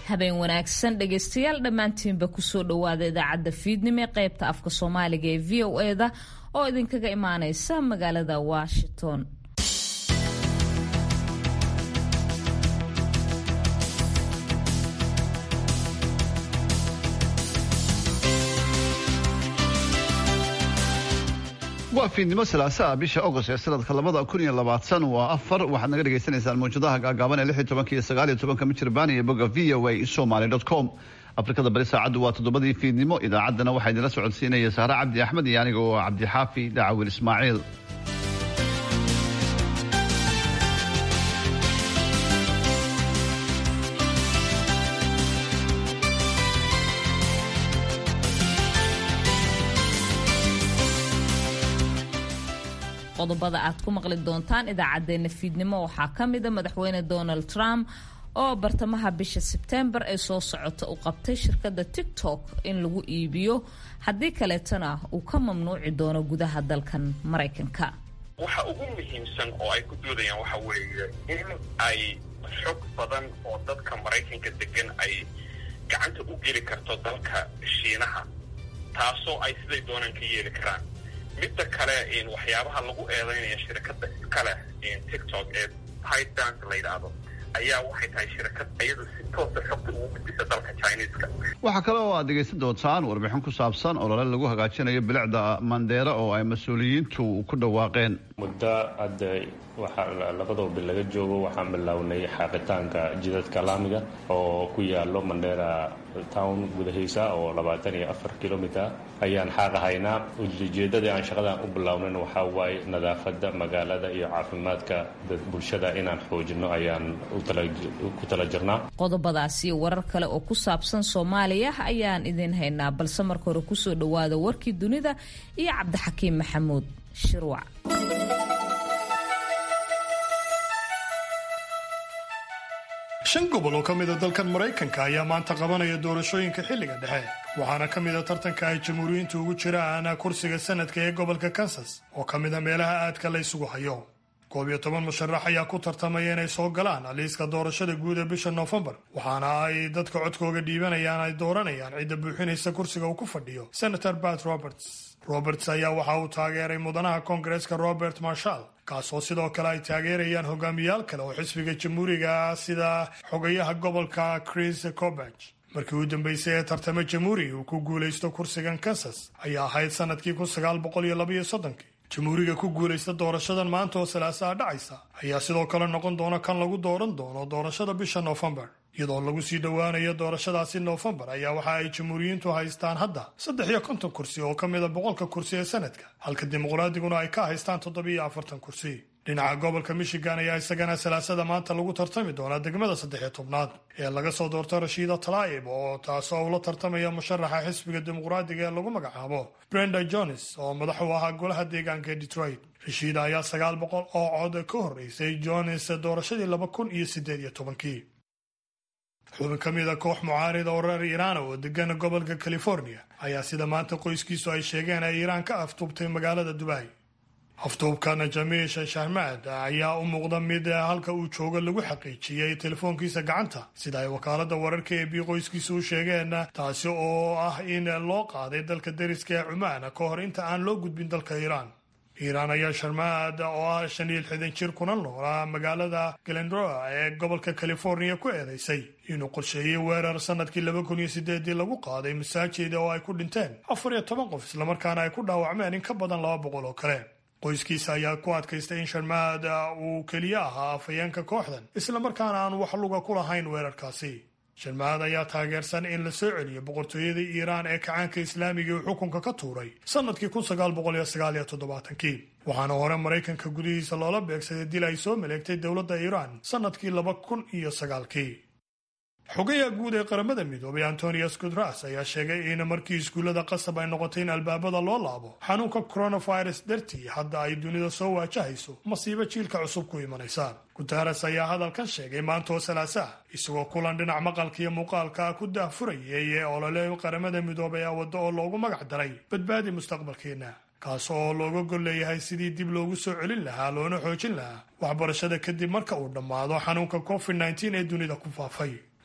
habeen wanaagsan dhegaystayaal dhammaantiinba kusoo dhowaada idaacadda fiidnimo ee qaybta afka soomaaliga ee v o eda oo idinkaga imaaneysa magaalada washington waa fiidnimo salaasaa bisha agost ee sanadka labada kun iyo labaatan waa afar waxaad naga dhagaysanaysaan mawjadaha gaagaaban ee lix iyo tobanka iyo sagaal iyo tobanka mijirbaan iyo bogga v o a somaly dot com afrikada bari saacaddu waa toddobadii fiidnimo idaacaddana waxaa idinla socodsiinaya sahre cabdi axmed iyo aniga oo cabdixaafi dacawil ismaaciil qodobada aad ku maqli doontaan idaacadeena fiidnimo waxaa ka mida madaxweyne donald trump oo bartamaha bisha sebtembar ee soo socota u qabtay shirkadda tiktok in lagu iibiyo haddii kaleetana uu ka mamnuuci doono gudaha dalkan maraykanka waxa ugu muhiimsan oo ay ku doodayaan waxa weeye in ay xog badan oo dadka maraykanka degan ay gacanta u geli karto dalka shiinaha taasoo ay siday doonaan ka yeeli karaan midda kale waxyaabaha lagu eedeynaya shirkadda iskale tiktok ee pydanc la yidhaahdo ayaa waxay tahay shirkad iyadu si toosa xogta ugu gudbisa dalka chineska waxaa kale oo aad dhegaysan doontaan warbixin ku saabsan olole lagu hagaajinayo bilicda mandheera oo ay mas-uuliyiintu ku dhawaaqeen muddo hadda waxaa labadoo bil laga joogo waxaan bilownay xaaqitaanka jidadka laamiga oo ku yaalo mandheera town gudahiisa oo labaatan iyo afar kilomiter ayaan xaaqahaynaa ujeedadii aan shaqadan u bilownayna waxaa waaye nadaafadda magaalada iyo caafimaadka bulshada inaan xoojino ayaan ku tala jirnaa qodobadaas iyo warar kale oo ku saabsan soomaaliya ayaan idin haynaa balse marka hore kusoo dhowaada warkii dunida iyo cabdixakiim maxamuud shirwac shan gobol oo ka mida dalkan maraykanka ayaa maanta qabanaya doorashooyinka xilliga dhexe waxaana ka mida tartanka ay jamhuuriyiintu ugu jiraan kursiga sanadka ee gobolka kansas oo ka mida meelaha aadka la ysugu hayo koob iyo toban musharax ayaa ku tartamaya inay soo galaan liiska doorashada guud ee bisha noofembar waxaana ay dadka codkooga dhiibanayaan ay dooranayaan cidda buuxinaysa kursiga uu ku fadhiyo senator bat roberts roberts ayaa waxa uu taageeray mudanaha koongareeska robert marshall kaasoo sidoo kale ay taageerayaan hogaamiyaal kale oo xisbiga jamhuuriga sida xogayaha gobolka chris cobeg markii u dambeysay ee tartamo jamhuuri uu ku guulaysto kursigan kansas ayaa ahayd sanadkii kun sagaal boqol iyo labaiyo soddonkii jamhuuriga ku guulaysta doorashadan maanta oo salaasaa dhacaysa ayaa sidoo kale noqon doona kan lagu dooran doono doorashada bisha noofembar iyadoo lagu sii dhowaanayo doorashadaasi noofembar ayaa waxa ay jamhuuriyiintu haystaan hadda saddex iyo konton kursi oo ka mida boqolka kursi ee sanadka halka dimuqraadiguna ay ka haystaan toddobiyo afartan kursi dhinaca gobolka michigan ayaa isagana salaasada maanta lagu tartami doonaa degmada saddexiyo tobnaad ee laga soo doorto rashiida talaa'ib oo taasoo ula tartamaya musharaxa xisbiga dimuqraadiga ee lagu magacaabo brenda jones oo madax u ahaa golaha deegaanka ee detroit rashiida ayaa sagaal boqol oo cod ka horreysay jones doorashadii laba kun iyo siddeed iyo tobankii xubin ka mida koox mucaarida oo reer iiraan oo degan gobolka california ayaa sida maanta qoyskiisu ay sheegeen ay iiraan ka aftuubtay magaalada dubai aftuubkana jamiish shahmaad ayaa u muuqda mid halka uu joogo lagu xaqiijiyey telefoonkiisa gacanta sida ay wakaalada wararka ee bii qoyskiisa u sheegeen taasi oo ah in loo qaaday dalka dariska ee cumaan ka hor inta aan loo gudbin dalka iiraan iiraan ayaa sharmaad oo ah shan iyo lixdan jir kuna noolaa magaalada galendroa ee gobolka california ku eedeysay inuu qorsheeyey weerar sanadkii laba kun iyo sideedii lagu qaaday masaajida oo ay ku dhinteen afar iyo toban qof islamarkaana ay ku dhaawacmeen in ka badan laba boqol oo kale qoyskiisa ayaa ku adkaystay in sharmaad uu keliya ahaa afhayeenka kooxdan islamarkaana aan wax luga ku lahayn weerarkaasi sharmaad ayaa taageersan in la soo celiyo boqortooyadii iiraan ee kacaanka islaamiga uu xukunka ka tuuray sanadkii kun sagaal boqol iyo sagaal iyo toddobaatankii waxaana hore maraykanka gudihiisa loola beegsaday dil ay soo maleegtay dowladda iiraan sanadkii laba kun iyo sagaalkii xogayaha guud ee qaramada midoobay antonius gutras ayaa sheegay in markii iskuullada qasab ay noqotay in albaabada loo laabo xanuunka coronavirus dartii hadda ay dunida soo waajahayso masiibo jiilka cusub ku imanaysa guteres ayaa hadalkan sheegay maantoo salaasaa isagoo kulan dhinac maqalka iyo muuqaalka ku daahfurayay ee olole qaramada midoobay a waddo oo loogu magac daray badbaadi mustaqbalkeenna kaas oo looga gol leeyahay sidii dib loogu soo celin lahaa loona xoojin lahaa waxbarashada kadib marka uu dhammaado xanuunka covid nteen ee dunida ku faafay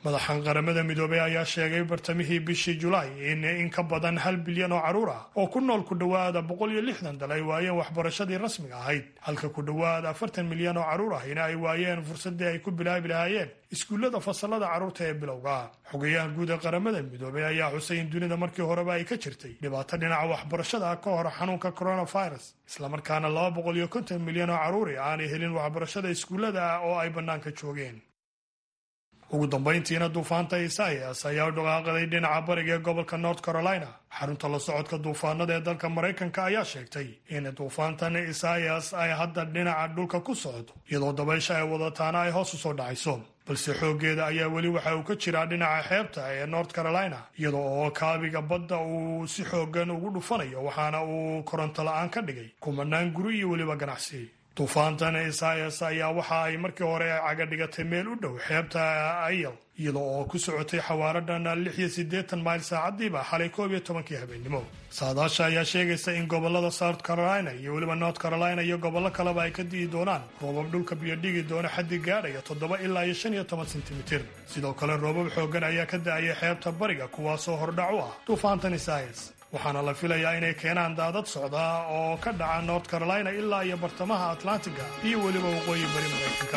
madaxan qaramada midoobey ayaa sheegay bartamihii bishii julaay in in ka badan hal bilyan oo carruur ah oo ku nool ku dhowaada boqol iyo lixdan dal ay waayeen waxbarashadii rasmiga ahayd halka ku dhowaada afartan milyan oo carruur ahina ay waayeen fursadii ay ku bilaabi lahaayeen iskuullada fasalada carruurta ee bilowga xogayaha guud ee qaramada midoobey ayaa xusay in dunida markii horeba ay ka jirtay dhibaato dhinaca waxbarashada ka hor xanuunka coronavirus islamarkaana laba boqol iyo konton milyan oo carruuri aanay helin waxbarashada iskuullada ah oo ay bannaanka joogeen ugu dambayntiina duufaanta isaias ayaa u dhaqaaqaday dhinaca bariga ee gobolka north carolina xarunta la socodka duufaanada ee dalka maraykanka ayaa sheegtay in duufaantan isaias ay hadda dhinaca dhulka ku socdo iyadoo dabaysha ay wadataana ay hoos u soo dhacayso balse xooggeeda ayaa weli waxa uu ka jiraa dhinaca xeebta ee north carolina iyadoo oo kaabiga badda uu si xoogan ugu dhufanayo waxaana uu koronto la-aan ka dhigay kumanaan guri iyo weliba ganacsi duufaantan isaias ayaa waxa ay markii hore caga dhigatay meel u dhow xeebta ayal iyadoo oo ku socotay xawaaradan lix iyo siddeetan mayl saacadiiba xalay koob iyo tobankii habeenimo saadaasha ayaa sheegaysa in gobolada south carolina iyo weliba north carolina iyo gobollo kaleba ay ka di'i doonaan roobab dhulka biyo dhigi doona xaddi gaadhaya toddoba ilaa iyo shan iyo toban sentimitir sidoo kale roobab xoogan ayaa ka da-aya xeebta bariga kuwaasoo hordhac u ah duufaantan isaias waxaana la filayaa inay keenaan daadad socda oo ka dhaca north carolina ilaa iyo bartamaha atlantiga iyo weliba waqooyi bari maraykanka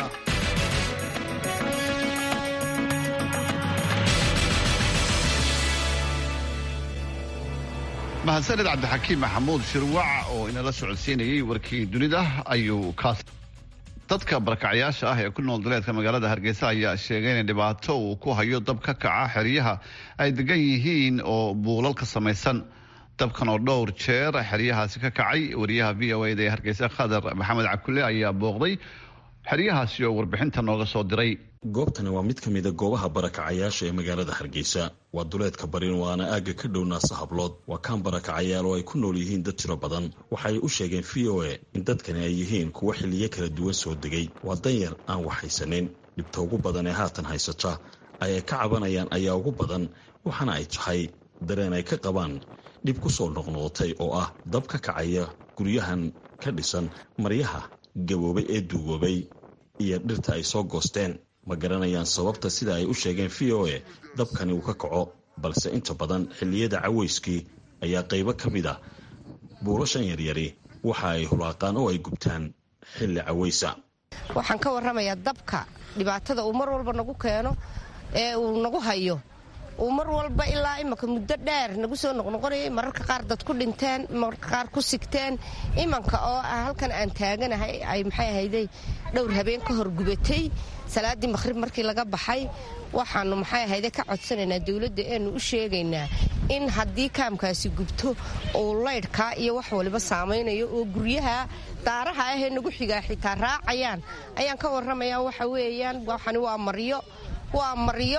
mahadsaned cabdixakiim maxamuud shirwac oo inala socodsiinayay warkii dunida ayuu kaas dadka barakacyaasha ah ee ku nool daleedka magaalada hargeysa ayaa sheegay in dhibaato uu ku hayo dab ka kaca xeryaha ay degan yihiin oo buulal ka samaysan dabkan oo dhowr jeer xeryahaasi ka kacay wariyaha v o eda ee hargeysa khadar maxamed cabkulle ayaa booqday xeryahaasi oo warbixinta nooga soo diray goobtani waa mid ka mida goobaha barakacayaasha ee magaalada hargeysa waa duleedka barin waana aagga ka dhow naasa hablood waa kaan barakacayaal oo ay ku nool yihiin dad tiro badan waxaay u sheegeen v o a in dadkani ay yihiin kuwo xilliyo kala duwan soo degay waa danyar aan wax haysanin dhibta ugu badan ee haatan haysata ay ay ka cabanayaan ayaa ugu badan waxaana ay tahay dareen ay ka qabaan dhib ku soo noqnoqotay oo ah dab ka kacaya guryahan ka dhisan maryaha gaboobay ee duugoobay iyo dhirta ay soo goosteen ma garanayaan sababta sida ay u sheegeen v o a dabkani uu ka kaco balse inta badan xilliyada cawayskii ayaa qaybo ka mid a buulashan yaryari waxa ay hulaaqaan oo ay gubtaan xilli cawaysa waxaan ka warramayaa dabka dhibaatada uu mar walba nagu keeno ee uu nagu hayo uu mar walba ilaa imanka muddo dheer nagu soo noqnoqonayay mararka qaar dad ku dhinteen mararka qaar ku sigteen imanka oo ah halkan aan taaganahay ay maxay ahayday dhowr habeen ka hor gubatay salaaddii maqhrib markii laga baxay waxaanu maxay ahayde ka codsanaynaa dowladda eenu u sheegaynaa in haddii kaamkaasi gubto uu laydhkaa iyo wax waliba saamaynayo oo guryaha daaraha ahee nagu xigaa xitaa raacayaan ayaan ka warramayaa waxa weeyaan waxani waa maryo waa maryo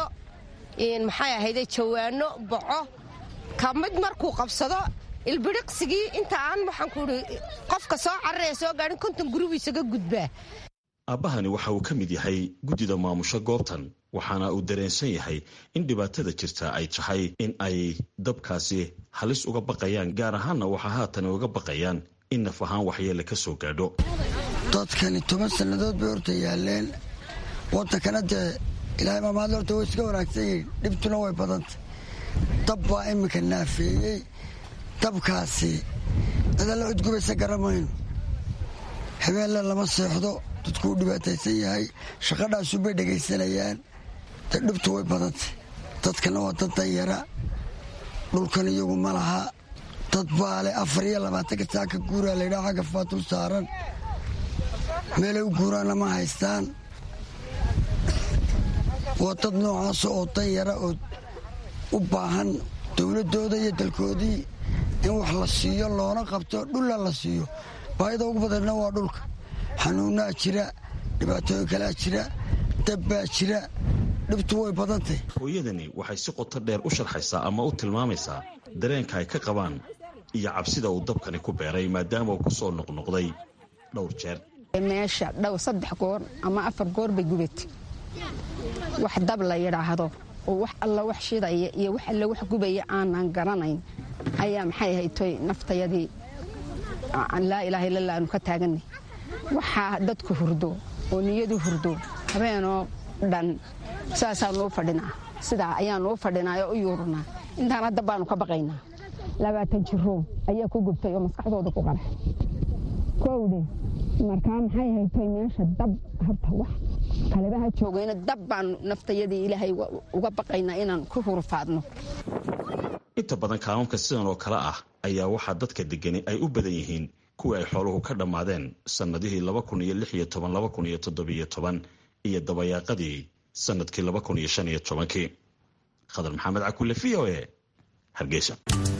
maxay ahayde jawaano boco ka mid markuu qabsado ilbiriqsigii inta aan waxaan ku idhi qofka soo cararaya soo gaadhin konton guribu isaga gudbaa aabbahani waxa uu ka mid yahay guddida maamusho goobtan waxaana uu dareensan yahay in dhibaatada jirta ay tahay in ay dabkaasi halis uga baqayaan gaar ahaanna waxaa haatan uga baqayaan in naf ahaan waxyeele ka soo gaadho dadkani toban sannadood bay horta yaaleen waddankana dee ilaahay maamaad horta way iska wanaagsan yihiin dhibtuna way badantay dab baa iminka naafeeyey dabkaasi cidalla cudgubaysa garamayno habeenle lama seexdo dadku u dhibaataysan yahay shaqadhaasu bay dhegaysanayaan de dhibtu way badantay dadkana waa dad danyara dhulkan iyagu ma laha dad baale afar iyo labaatanka saaka guuraa laydhaha xagga faatul saaran meelay u guuraanna ma haystaan waa dad noocaasa oo danyara oo u baahan dowladdooda iyo dalkoodii in wax la siiyo loona qabto dhulla la siiyo baahida ugu badanna waa dhulka xanuunnaa jira dhibaatooyin kalaa jira dabbaa jira dhibtu way badantay hooyadani waxay si qoto dheer u sharxaysaa ama u tilmaamaysaa dareenka ay ka qabaan iyo cabsida uu dabkani ku beeray maadaama uu ku soo noqnoqday dhowr jeer meesha dhow saddex goor ama afar goor bay gubatay wax dab la yidhaahdo oo wax alla wax shidaya iyo wax alle wax gubaya aanan garanayn ayaa maxay ahaytoy naftayadii laa ilaaha illa aanu ka taaganay waxaa dadku hurdo oo niyadu hurdo habeenoo dhan saasaanuu fadhinaa sidaa ayaanuu fadhinaa oo u yuurunaa intaan hadda baanu ka baqaynaa labaatan jiroo ayaa ku gubtay oo maskaxdooda ku qaray kowdhe markaa maxay haytay meesha dab horta wax kalebaha joogayna dab baanu naftayadii ilaahay uga baqaynaa inaan ku hurfaadno inta badan kaalmamka sidan oo kale ah ayaa waxaa dadka degani ay u badan yihiin kuwii ay xooluhu ka dhammaadeen sannadihii laba kun iyo lix iyo toban laba kun iyo toddobiyo toban iyo dabayaaqadii sannadkii laba kun iyo shan iyo tobankii khadar maxamed cakulle v o e hargeysa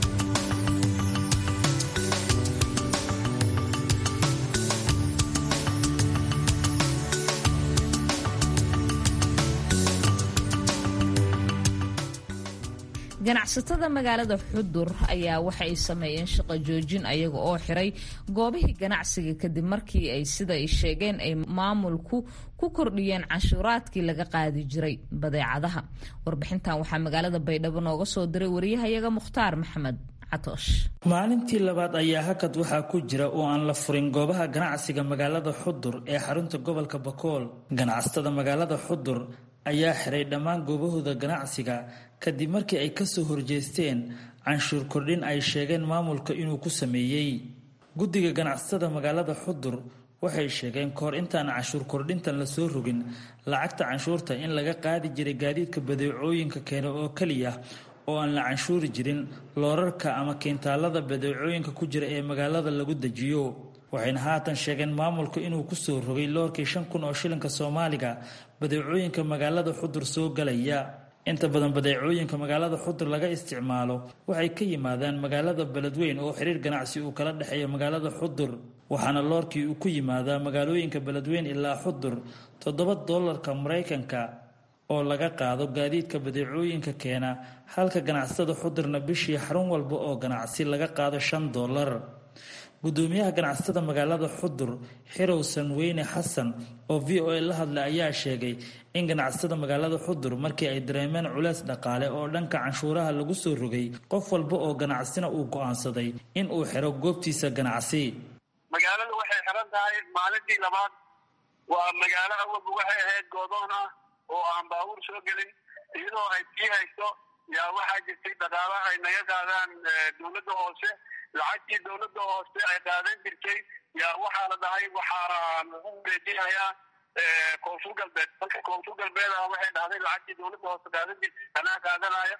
ganacsatada magaalada xudur ayaa waxa ay sameeyeen shaqo joojin ayaga oo xiray goobihii ganacsiga kadib markii ay sida ay sheegeen ay maamulku ku kordhiyeen canshuuraadkii laga qaadi jiray badeecadaha warbixintan waxaa magaalada baydhabo nooga soo diray wariyahayaga mukhtaar maxamed maalintii labaad ayaa hakad waxaa ku jira oo aan la furin goobaha ganacsiga magaalada xudur ee xarunta gobolka bakool ganacsatada magaalada xudur ayaa xiray dhammaan goobahooda ganacsiga kadib markii ay kasoo horjeesteen canshuur kordhin ay sheegeen maamulka inuu ku sameeyey guddiga ganacsatada magaalada xudur waxay sheegeen kahor intaan canshuur kordhintan lasoo rogin lacagta canshuurta in laga qaadi jiray gaadiidka badeecooyinka keena oo keliya oo aan la canshuuri jirin loorarka ama kiintaalada badeecooyinka ku jira ee magaalada lagu dejiyo waxayna haatan sheegeen maamulka inuu kusoo rogay loorkii shan kun oo shilinka soomaaliga badeecooyinka magaalada xudur soo galaya inta badan badeecooyinka magaalada xudur laga isticmaalo waxay ka yimaadaan magaalada beledweyn oo xiriir ganacsi uu kala dhexeeya magaalada xudur waxaana loorkii uu ku yimaadaa magaalooyinka beledweyn ilaa xudur toddoba doolarka maraykanka oo laga qaado gaadiidka badeecooyinka keena halka ganacsatada xudurna bishii xarun walba oo ganacsi laga qaado shan doolar gudoomiyaha ganacsatada magaalada xudur xirow sanweyne xasan oo v o a la hadlay ayaa sheegay in ganacsatada magaalada xudur markii ay dareemeen culeys dhaqaale oo dhanka canshuuraha lagu soo rogay qof walba oo ganacsina uu go'aansaday in uu xiro goobtiisa ganacsi magaalada waxay xiran tahay maalintii labaad waa magaalo awalba waxay ahayd goodoon ah oo aan baabuur soo gelin iyadoo ay sii hayso yaa waxaa jirtay dhaqaala ay naga qaadaan dowladda hoose lacagtii dowladda hoose ay qaadan jirtay yaa waxaa la dhahay waxaa lagu wareejinayaa koonfur galbeed marka koonfur galbeed ah waxay dhahday lacagtii dowladda hoose qaadan jirtay anaa qaadanaya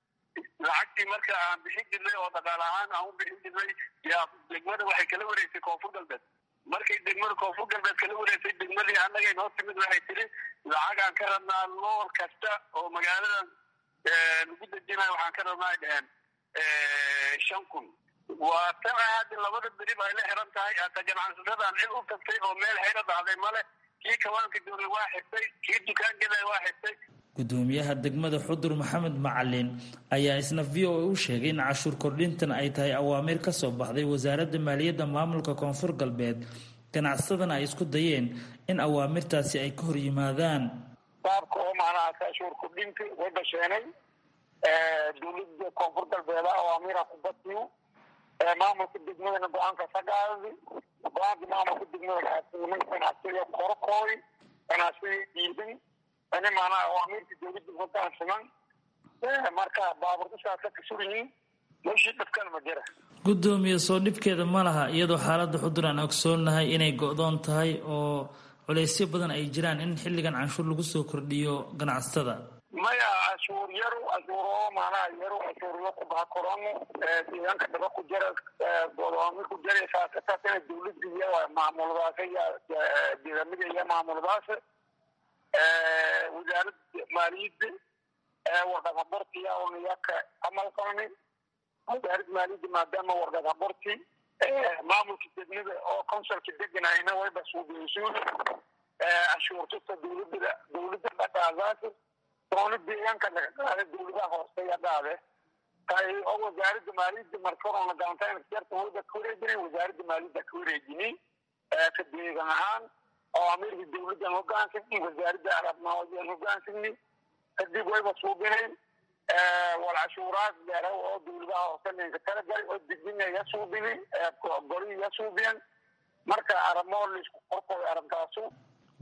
lacagtii marka aan bixin jirnay oo dhaqaal ahaan aan u bixin jirnay yaa degmada waxay kala wareegsay koonfur galbeed markay degmada koonfur galbeed kala wareegsay degmadii annagay noo timid waxay tiri lacagaan ka rabnaa loor kasta oo magaaladan lagu dejinayo waxaan ka rabnaa ay dheheen shan kun waa tan hadda labada berib ay la xiran tahay hata ganacsasadaan cid u tagtay oo meel xero dhahday male kii kawaanka doonay waa xirtay kii dukaankeeda waa xirtay gudoomiyaha degmada xudur maxamed macalin ayaa isna v o a u sheegay in cashuur kordhintan ay tahay awaamiir ka soo baxday wasaaradda maaliyadda maamulka koonfur galbeed ganacsadana ay isku dayeen in awaamirtaasi ay ka hor yimaadaan baabka oo macnaha cashuur kordhinta way basheenay dowladda koonfur galbeed awaamiira ku batiyo maamulka degmadana go-aanka sagaadi go-aanka maamulka degmada ganacsiga korokooy ganacsiga diidan ani maanaa awaamirta dowladda wadan siman marka baaburdasaasa ka suryihiin meeshii dhibkan ma jira gudoomiye soo dhibkeeda ma laha iyadoo xaaladda xudur aan ogsoonnahay inay go-doon tahay oo culeysyo badan ay jiraan in xilligan canshuur lagu soo kordhiyo ganacsatada maya cashuur yaru cashuuro maanaha yaru cashuuryo ku baha korono deegaanka dhaba ku jara godoomi ku jaraysaa kasaasina dowladda iyo maamuladaas deegaamada iyo maamuladaas wasaaradda maaliyadda warqad habortiya oniyaka camal qalni wasaaradda maaliyadda maadaama warqad haborti maamulka degmada oo consulka deganayna wayba suubiyeysuun cashuurtasta dowladda dowladda dhaqaadaas doona deegaanka laga qaada dowladaha hooseya dhaade tay oo wasaaradda maaliyadda markorona gaantaynjarta wayba ka wareejinay wasaaradda maaliyadda ka wareejini ka deegan ahaan oo amirka dowladdan hogaansagni wasaaradda arabnaadan hogaansagni kadib wayba suubinayn wal cashuuraad dheere oo dowladaha hoose ninka talagalay oo dejina ya suubini goli ya suubiyeen marka aramoo laisku qorqoy arintaasu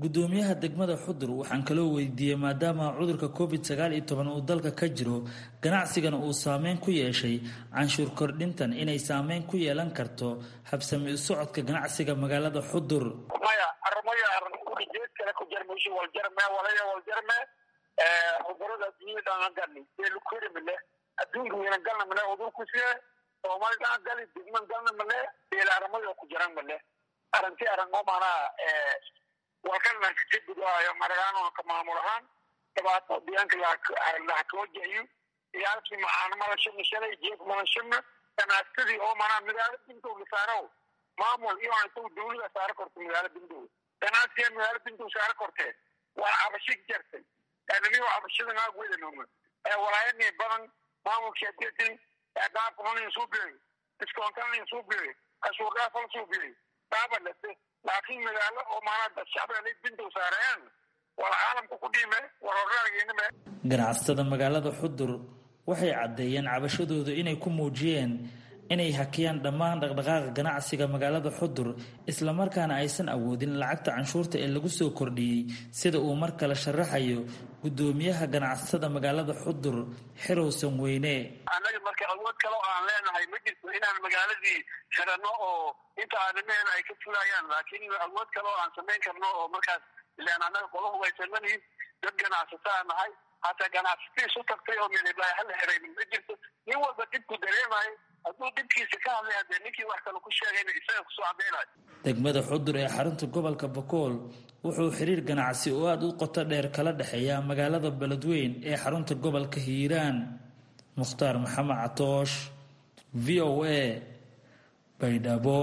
gudoomiyaha degmada xudur waxaan kaloo weydiiyey maadaama cudurka covid sagaal iyo toban uu dalka ka jiro ganacsigana uu saameyn ku yeeshay canshuur kordhintan inay saameyn ku yeelan karto habsami u socodka ganacsiga magaalada xudur maya armaya arjeed kale ku jarmayso waljarme walaya waljarme cudurada adduunyada dhan galni eelukeri male adduunka weyna galna male udurkusiye soomali dhan gali digman galna male eela armada ku jaran male aranti arango manaa walkalnan kajegudayo maragaano ka maamul ahaan dhibaato diyaanka lahakawajahiyo iyaalkii macaan malashana shalay jeef malashana ganaastadii oo manaa magaalo bintow la saaro maamul iyo intuu dawlada saaro korto magaalo bintow ganacsiga magaalo bintow saaro kortee waa cabasho jartay ananigo cabashada naag wedanoma walaayani badan maamulkeedii dhaafkanin suu biray diskoontanin suu biray cashuur dhaafal suu biray daabalase laakiin magaalo oo maanaa shacbiga bintow saareen wala caalamka ku dhiime waroraageynime ganacsatada magaalada xudur waxay caddeeyeen cabashadooda inay ku muujiyeen inay hakiyaan dhammaan dhaqdhaqaaqa ganacsiga magaalada xudur islamarkaana aysan awoodin lacagta canshuurta ee lagu soo kordhiyey sida uu mar kale sharaxayo gudoomiyaha ganacsatada magaalada xudur xerowsan weyne annaga marka awood kale oo aan leenahay ma jirto inaan magaaladii xidhanno oo inta aanimeena ay ka fulayaan laakiin awood kale oo aan samayn karno oo markaas ilaan annaga qola hubaysanmanihin dad ganacsataa nahay hataa ganacsatii isu tagtay oo meelibaa hala xiraynin ma jirto nin walba dhibku dareemayo hadduu dhibkiisa ka hadlay haddee ninkii wax kale ku sheegayna isaga kusoo cadaynayo degmada xudur ee xarunta gobolka bakool wuxuu xiriir ganacsi oo aada u qoto dheer kala dhexeeya magaalada beledweyn ee xarunta gobolka hiiraan mukhtaar maxamed catoosh v o a baydhabo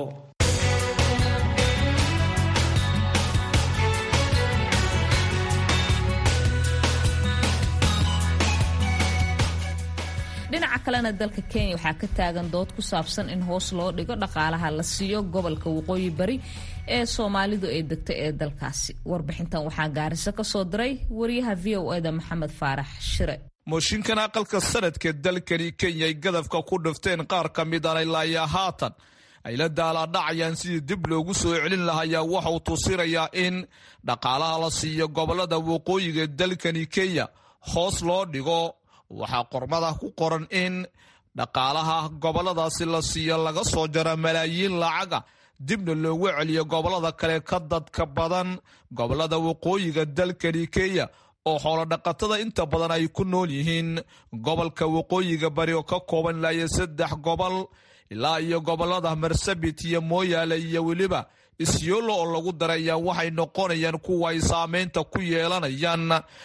dhinaca kalena dalka kenya waxaa ka taagan dood ku saabsan in hoos loo dhigo dhaqaalaha la siiyo gobolka waqooyi bari ee soomaalidu ay degto ee dalkaasi warbixintan waxaa gaariso ka soo diray wariyaha v o eda maxamed faarax shire mooshinkan aqalka sanadka dalkani kenya ay gadafka ku dhifteen qaar ka mid aan ilaayaa haatan ay la daalaadhacayaan sidii dib loogu soo celin lahayaa waxauu tusinayaa in dhaqaalaha la siiyo gobolada waqooyiga dalkani kenya hoos loo dhigo waxaa qormada ku qoran in dhaqaalaha goboladaasi la siiyo laga soo jaro malaayiin lacaga dibna loogu celiyo gobolada kale ka dadka badan gobolada waqooyiga dalkani kenya oo xoolodhaqatada inta badan ay ku nool yihiin gobolka waqooyiga bari oo ka kooban ilaayo saddex gobol ilaa iyo gobolada marsabit iyo mooyaale iyo weliba isyoolo oo lagu daraya waxay noqonayaan kuwa ay saameynta ku yeelanayaan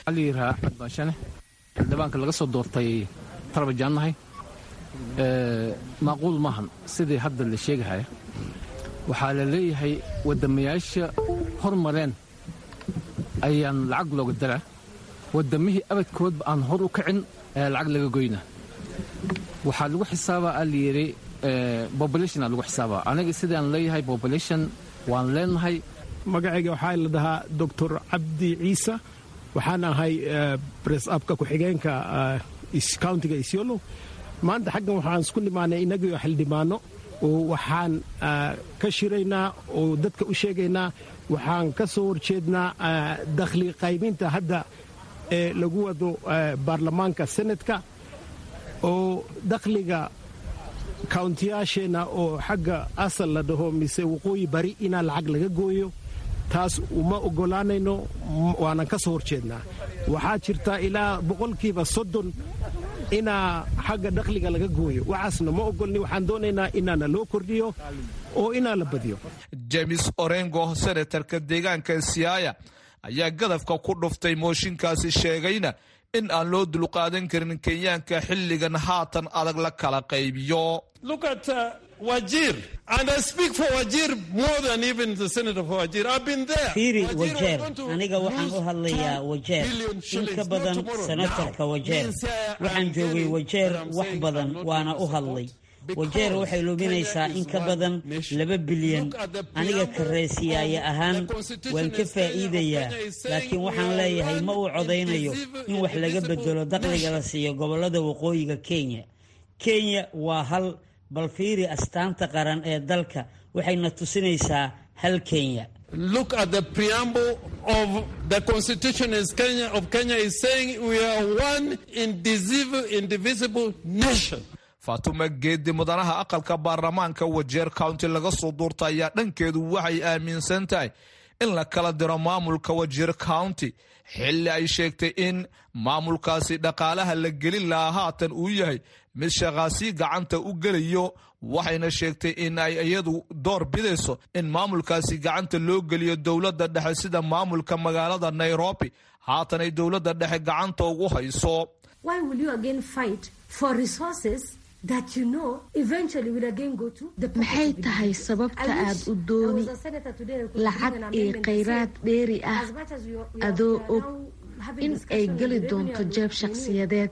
xildhibaanka laga soo doortay tarabajaannahay maaquul maahan sidii hadda la sheegahaya waxaa la leeyahay waddamayaasha hormareen ayaan lacag looga daraa waddamihii abadkoodba aan hor u kacin ayaa lacag laga goynaa waxaa lagu xisaabaa aa layidhi bobolationa lagu xisaabaa aniga sidaan leeyahay bobolation waan leenahay magacayga waxaa la dhahaa doctor cabdi ciise waxaan ahay bress abka ku-xigeenka countiga isyolo maanta xaggan waxaan isku nimaanay inagio xildhibaano oo waxaan ka shiraynaa oo dadka u sheegaynaa waxaan ka soo horjeednaa dakhli qaybinta hadda ee lagu wado baarlamaanka senatka oo dakhliga kauntiyaasheenna oo xagga asal la dhaho mise waqooyi bari inaa lacag laga gooyo taas uma oggolaanayno waanan ka soo horjeednaa waxaa jirta ilaa boqolkiiba soddon inaa xagga dakhliga laga gooyo waxaasna ma ogolni waxaan doonaynaa inaana loo kordhiyo oo inaa la badiyo james orengo senatarka deegaanka siyaaya ayaa gadafka ku dhuftay mooshinkaasi sheegayna in aan loo dulqaadan karin kenyaanka xilligan haatan adag la kala qaybiyo Wajir, and I speak for Wajir more than even the senator for Wajir. I've been there. fiiri wajeer aniga waxaan u hadlayaa wajeer in ka badan senatarka wajeer waxaan joogay wajeer wax badan waana u hadlay wajeer waxay luminaysaa in ka badan laba bilyan aniga kareesiyaaya ahaan waan ka faa'iidayaa laakiin waxaan leeyahay ma uu codaynayo in wax laga bedelo dakhliga la siiyo gobollada waqooyiga kenya kenya waa hal bal fiiri astaanta qaran ee dalka waxayna tusinaysaa hal kenya look at the preamble of the constitution is Kenya, of Kenya is saying we are one indivisible, indivisible nation. faatuma geedi mudanaha aqalka baarlamaanka wajeer county laga soo duurta ayaa dhankeedu waxay aaminsan tahay in la kala diro maamulka wajeer county xilli ay sheegtay in maamulkaasi dhaqaalaha la gelin lahaa haatan uu yahay mid shaqaasii gacanta u gelayo waxayna sheegtay in ay iyadu door bidayso in maamulkaasi gacanta loo geliyo dowladda dhexe sida maamulka magaalada nairobi haatan ay dowladda dhexe gacanta ugu hayso maxay tahay sababta aad u dooni lacag iyo khayraad dheeri ah adoo og in ay geli doonto jeeb shakhsiyadeed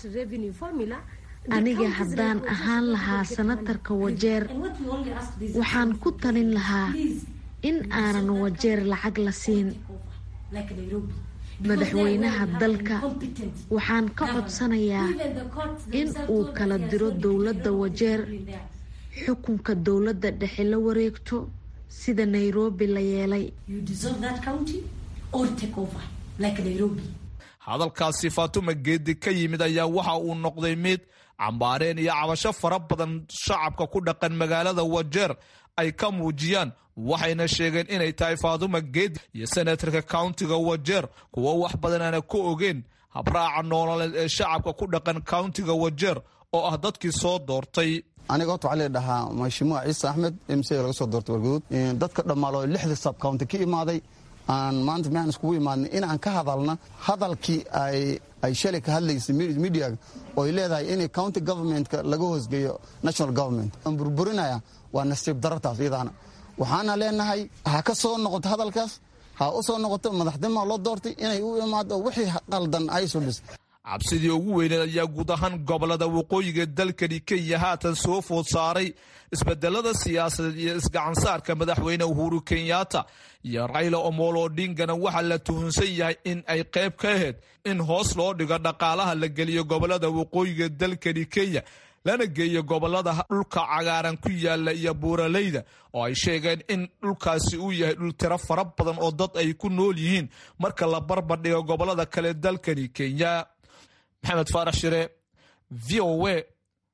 aniga haddaan ahaan lahaa sanatarka wajeer waxaan ku talin lahaa in aanan wajeer lacag la siin madaxweynaha dalka waxaan ka codsanayaa in uu kala diro dowladda wajeer xukunka dowladda dhexe la wareegto sida nairobi la yeelay hadalkaasi faatuma geedi ka yimid ayaa waxa uu noqday mid cambaareen iyo cabasho fara badan shacabka ku dhaqan magaalada wajeer ay ka muujiyaan waxayna sheegeen inay tahay faatuma geedi iyo senatarka countiga wajeer kuwo wax badan aana ku ogeen habraaca noololeed ee shacabka ku dhaqan countiga wajeer oo ah dadkii soo doortay aniga horta waxaa leedhahaa mashimuuc ciise axmed mc laga soo doortay warguduud dadka dhammaalo lixda sab county ka imaaday aan maanta maxaan iskugu imaadnay inaan ka hadalna hadalkii ay shalay ka hadlaysay mediaga oo ay leedahay in county governmentka laga hoosgeeyo national government aan burburinaya waa nasiib darartaas iyadaana waxaana leenahay ha ka soo noqoto hadalkaas ha u soo noqoto madaxnimaa loo doortay inay u imaado wixii qaldan ay sudhis cabsidii ugu weyneed ayaa guud ahaan gobolada waqooyiga dalkani kenya haatan soo food saaray isbedelada siyaasadeed iyo isgacansaarka madaxweyne uhuru kenyatta iyo rayla omolo odingana waxaa la tuhunsan yahay in ay qayb ka ahayd in hoos loo dhigo dhaqaalaha la geliyo gobolada waqooyiga dalkani kenya lana geeyo gobolada dhulka cagaaran ku yaala iyo buuraleyda oo ay sheegeen in dhulkaasi uu yahay dhul tiro fara badan oo dad ay ku nool yihiin marka la barbardhigo gobolada kale dalkani kenya maxamed faarax shire v o a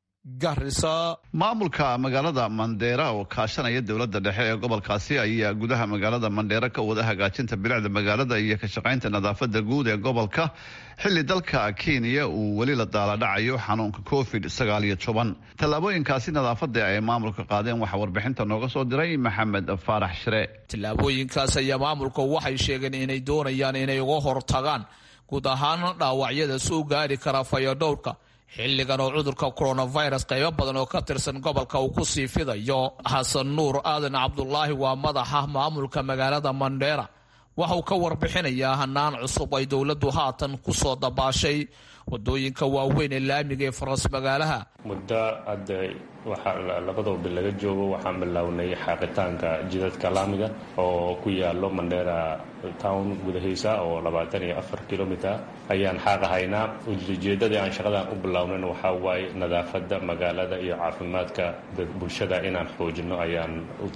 garisa maamulka magaalada mandheera oo kaashanaya dowladda dhexe ee gobolkaasi ayaa gudaha magaalada mandheera ka wada hagaajinta bilicda magaalada iyo ka shaqaynta nadaafada guud ee gobolka xili dalka kenya uu weli la daaladhacayo xanuunka covid sagaal iyo toban tallaabooyinkaasi nadaafada ay maamulka qaadeen waxaa warbixinta nooga soo diray maxamed faarax shire tallaabooyinkaas ayaa maamulka waxay sheegeen inay doonayaan inay uga hortagaan guud ahaan dhaawacyada soo gaari kara fayodhowrka xilligan oo cudurka coronavirus qaybo badan oo ka tirsan gobolka uu ku sii fidayo xasan nuur aadan cabdulaahi waa madaxa maamulka magaalada mandheera waxa uu ka warbixinayaa hanaan cusub ay dowladdu haatan ku soo dabaashay wadooyinka waaweyn ee laamiga ee faras magaalaha muddo hadda waxaa labadaba bil laga joogo waxaan bilownay xaaqitaanka jidadka laamiga oo ku yaalo mandheera town gudahiisa oo labaatan iyo afar kilomiter ayaan xaaqahaynaa ujeedadii aan shaqadan u bilownayna waxaa waaye nadaafadda magaalada iyo caafimaadka bulshada inaan xoojino ayaan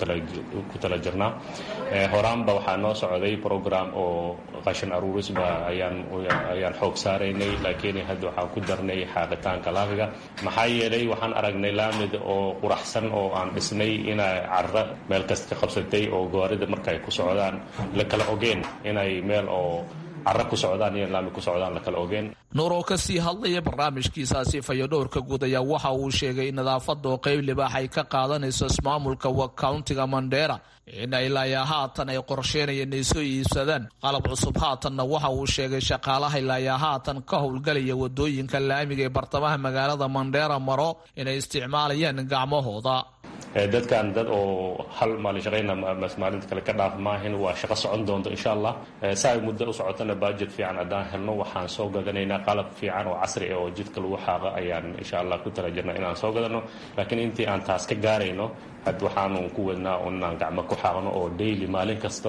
ku tala jirnaa horaanba waxaa noo socday program oo qashin aruurisba ayaan xoog saaraynay laakiin hadda waxaan ku darnay xaaqitaanka laamiga maxaa yeelay waxaan aragnay laamid oo quraxsan oo aan dhisnay inay carra meel kasta ka qabsatay oo gawaarida markaay ku socdaan la kala ogeen inay meel oo carra ku socdaan iyo laami ku socdaan la kala ogeen nuur oo ka sii hadlaya barnaamijkiisaasi fayodhowrka guud ayaa waxa uu sheegay in nadaafadda oo qayb libaax ay ka qaadanayso ismaamulka countiga mandheera in ilaayaa haatan ay qorsheynayeen inay soo iibsadaan qalab cusub haatanna waxa uu sheegay shaqaalaha ilaayaa haatan ka howlgalaya wadooyinka laamiga ee bartamaha magaalada mandheera maro inay isticmaalayaan gacmahooda dadkan dad oo hal maalin shaqayna maalinta kale ka dhaaf maahin waa shaqo socon doonto insha allah saa ay muddo u socotana budget fiican haddaan helno waxaan soo gadanaynaa qalab fiican oo casri ah oo jidka lagu xaaqa ayaan insha allah ku tala jirna inaan soo gadano laakiin intii aan taas ka gaarayno had waxaanu ku wadnaa inaan gacmo ku xaaqno oo daily maalin kasto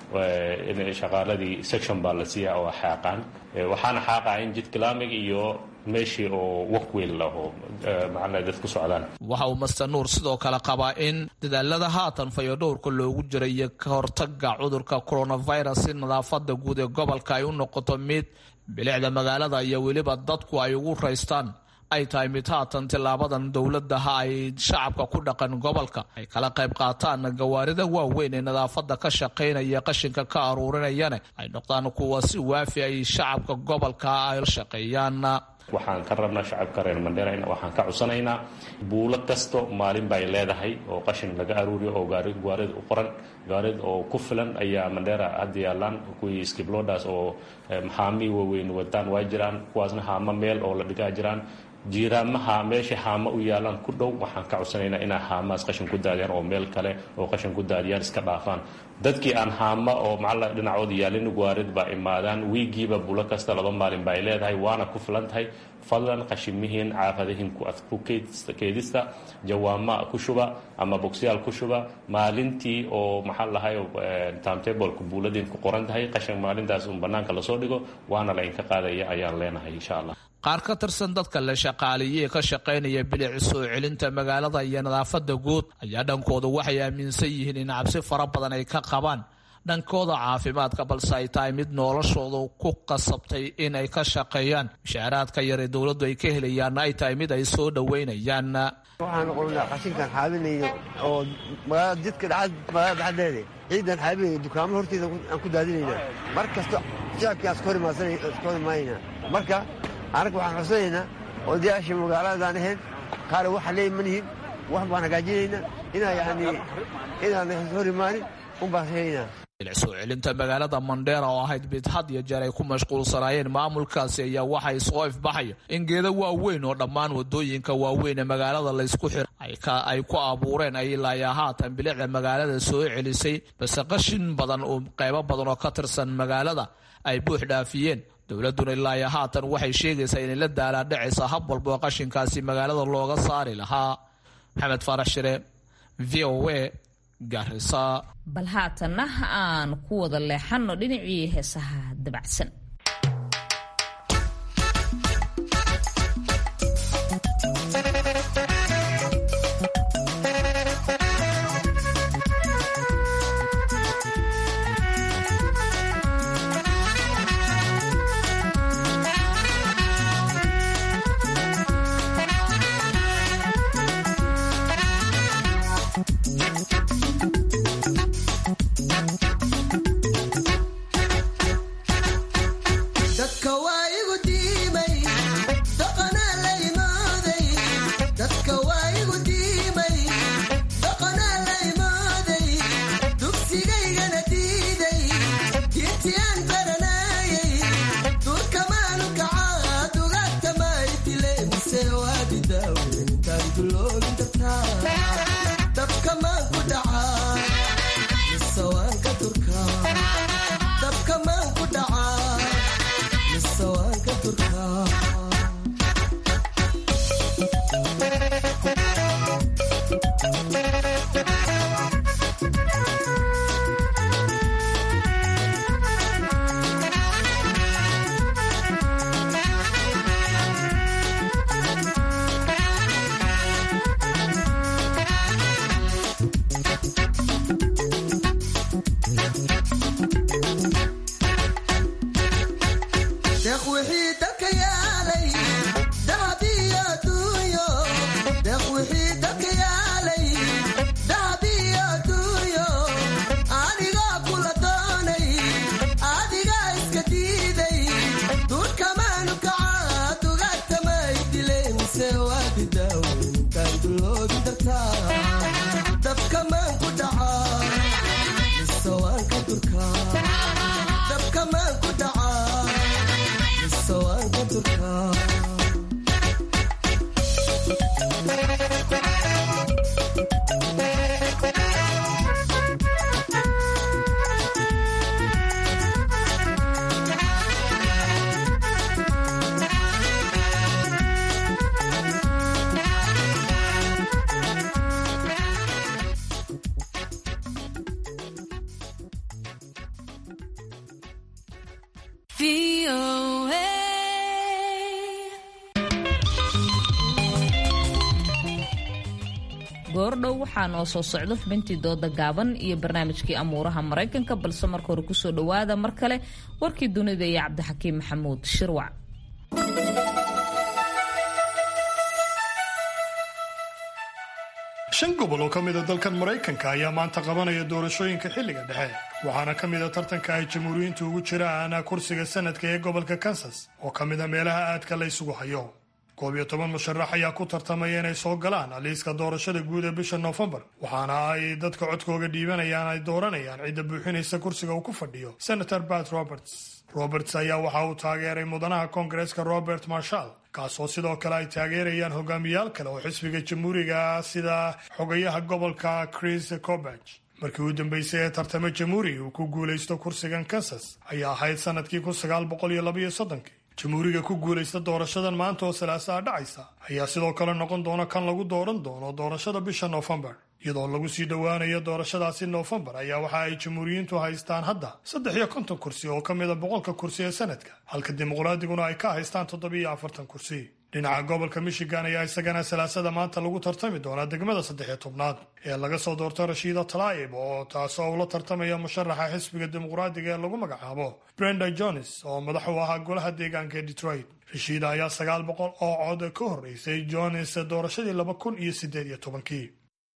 in shaqaaladii section baa la siiya oo xaaqaan waxaana xaaqaa in jidka laamiga iyo meeshii oo wakweyl laho macala dad ku socdaan waxa uu master nuur sidoo kale qabaa in dadaalada haatan fayodhowrka loogu jira iyo ka hortaga cudurka coronavirus si nadaafada guud ee gobolka ay u noqoto mid bilicda magaalada iyo weliba dadku ay ugu raystaan ay tahay mid haatan tilaabadan dowladaha ay shacabka ku dhaqan gobolka ay kala qayb qaataan gawaarida waaweyn ee nadaafada ka shaqaynaya qashinka ka aruurinayana ay noqdaan kuwa si waafi ay shacabka gobolka ay la shaqeeyaan waxaan ka rabnaa shacabka reer mandheera waxaan ka codsanaynaa buulo kasto maalin bay leedahay oo qashin laga aruuriyo oo gaarid u qoran gaarid oo ku filan ayaa mandheera hadda yaalaan kuwii skiblodas oo maxaamii waaweyn wataan waa jiraan kuwaasna haamo meel oo la dhigaa jiraan jiiraamaha meesha haamo u yaalaan ku dhow waxaan ka codsanaynaa inaa haamahaas qashin ku daadiyaan oo meel kale oo qashin ku daadiyaan iska dhaafaan dadkii aan haama oo macalla dhinacooda yaalin gwaarid baa imaadaan wiigiiba bulo kasta laba maalin ba ay leedahay waana ku filan tahay fadlan qashimihiin caafadahiin ku keedista jawaama ku shuba ama bogsiyaal ku shuba maalintii oo maxaa lahay timetableka buuladiin ku qoran tahay qashin maalintaas un banaanka lasoo dhigo waana la inka qaadaya ayaan leenahay insha allah qaar ka tirsan dadka la shaqaaleeyey ka shaqaynaya bilic soo celinta magaalada iyo nadaafada guud ayaa dhankooda waxay aaminsan yihiin in cabsi fara badan ay ka qabaan dhankooda caafimaadka balse ay tahay mid noloshooda ku qasabtay in ay ka shaqeeyaan mushaaraadka yar ee dowladdu ay ka helayaanna ay tahay mid ay soo dhoweynayaan waxaan qolnaa qashinkan xaabinayno oo magaalada jidka magaalada dhexdeeda ciidan xaabinayno dukaamo horteeda aan ku daadinayna mar kasta shacabkii aan iska hor imaanayna marka anaga waxaan codsanaynaa odayaasha magaaladaan ahayn qaar waxa leey ma nihin wax baan hagaajinaynaa inaa yani inaan hor imaanin un baan helaynaa bilic soo celinta magaalada mandheera oo ahayd mid had iyo jeer ay ku mashquulsanaayeen maamulkaasi ayaa waxay soo ifbaxaya in geeda waaweyn oo dhammaan wadooyinka waaweyn ee magaalada laysku xira ay ku abuureen ay ilaayaa haatan bilicda magaalada soo celisay base qashin badan oo qaybo badan oo ka tirsan magaalada ay buux dhaafiyeen dowladuna ilaayaa haatan waxay sheegaysaa inay la daalaadhacaysa hab walba oo qashinkaasi magaalada looga saari lahaa maxamed faarax shire v o a garisa bal haatanna aan ku wada leexanno dhinacii heesaha dabacsan goordhow waxaa noo soo socdo xubintii dooda gaaban iyo barnaamijkii amuuraha maraykanka balse marka hore kusoo dhowaada mar kale warkii dunida iyo cabdixakiim maxamuud shirwac shan gobol oo ka mida dalkan maraykanka ayaa maanta qabanaya doorashooyinka xilliga dhexe waxaana ka mida tartanka ay jamhuuriyiintu ugu jiraan kursiga sanadka ee gobolka kansas oo ka mida meelaha aadka la ysugu hayo koob iyo toban musharax ayaa ku tartamaya inay soo galaan liiska doorashada guud ee bisha noofembar waxaana ay dadka codkooga dhiibanayaan ay dooranayaan cidda buuxinaysa kursiga uu ku fadhiyo senator bat roberts roberts ayaa waxa uu taageeray mudanaha koongareeska robert marshall kaasoo sidoo kale ay taageerayaan hogaamiyaal kale oo xisbiga jamhuuriga sida xogayaha gobolka chris cobeg markii u dambeysay ee tartamo jamhuuriga uu ku guulaysto kursigan kansas ayaa ahayd sanadkii kun sagaal boqol iyo labaiyo soddonkii jamhuuriga ku guulaysta doorashadan maanta oo salaasaa dhacaysa ayaa sidoo kale noqon doona kan lagu dooran doono doorashada bisha noofembar iyadoo lagu sii dhowaanayo doorashadaasi noofembar ayaa waxa ay jamhuuriyiintu haystaan hadda saddex iyo konton kursi oo ka mida boqolka kursi ee sanadka halka dimuqraadiguna ay ka haystaan toddobiiyo afartan kursi dhinaca gobolka michigan ayaa isagana salaasada maanta lagu tartami doonaa degmada saddexiyo tobnaad ee laga soo doorto rashiida talaa'ib oo taasoo ula tartamaya musharaxa xisbiga dimuqraadiga ee lagu magacaabo brenda jones oo madax u ahaa golaha deegaanka ee detroit rashiida ayaa sagaal boqol oo cod ka horreysay jones doorashadii laba kun iyo siddeed iyo tobankii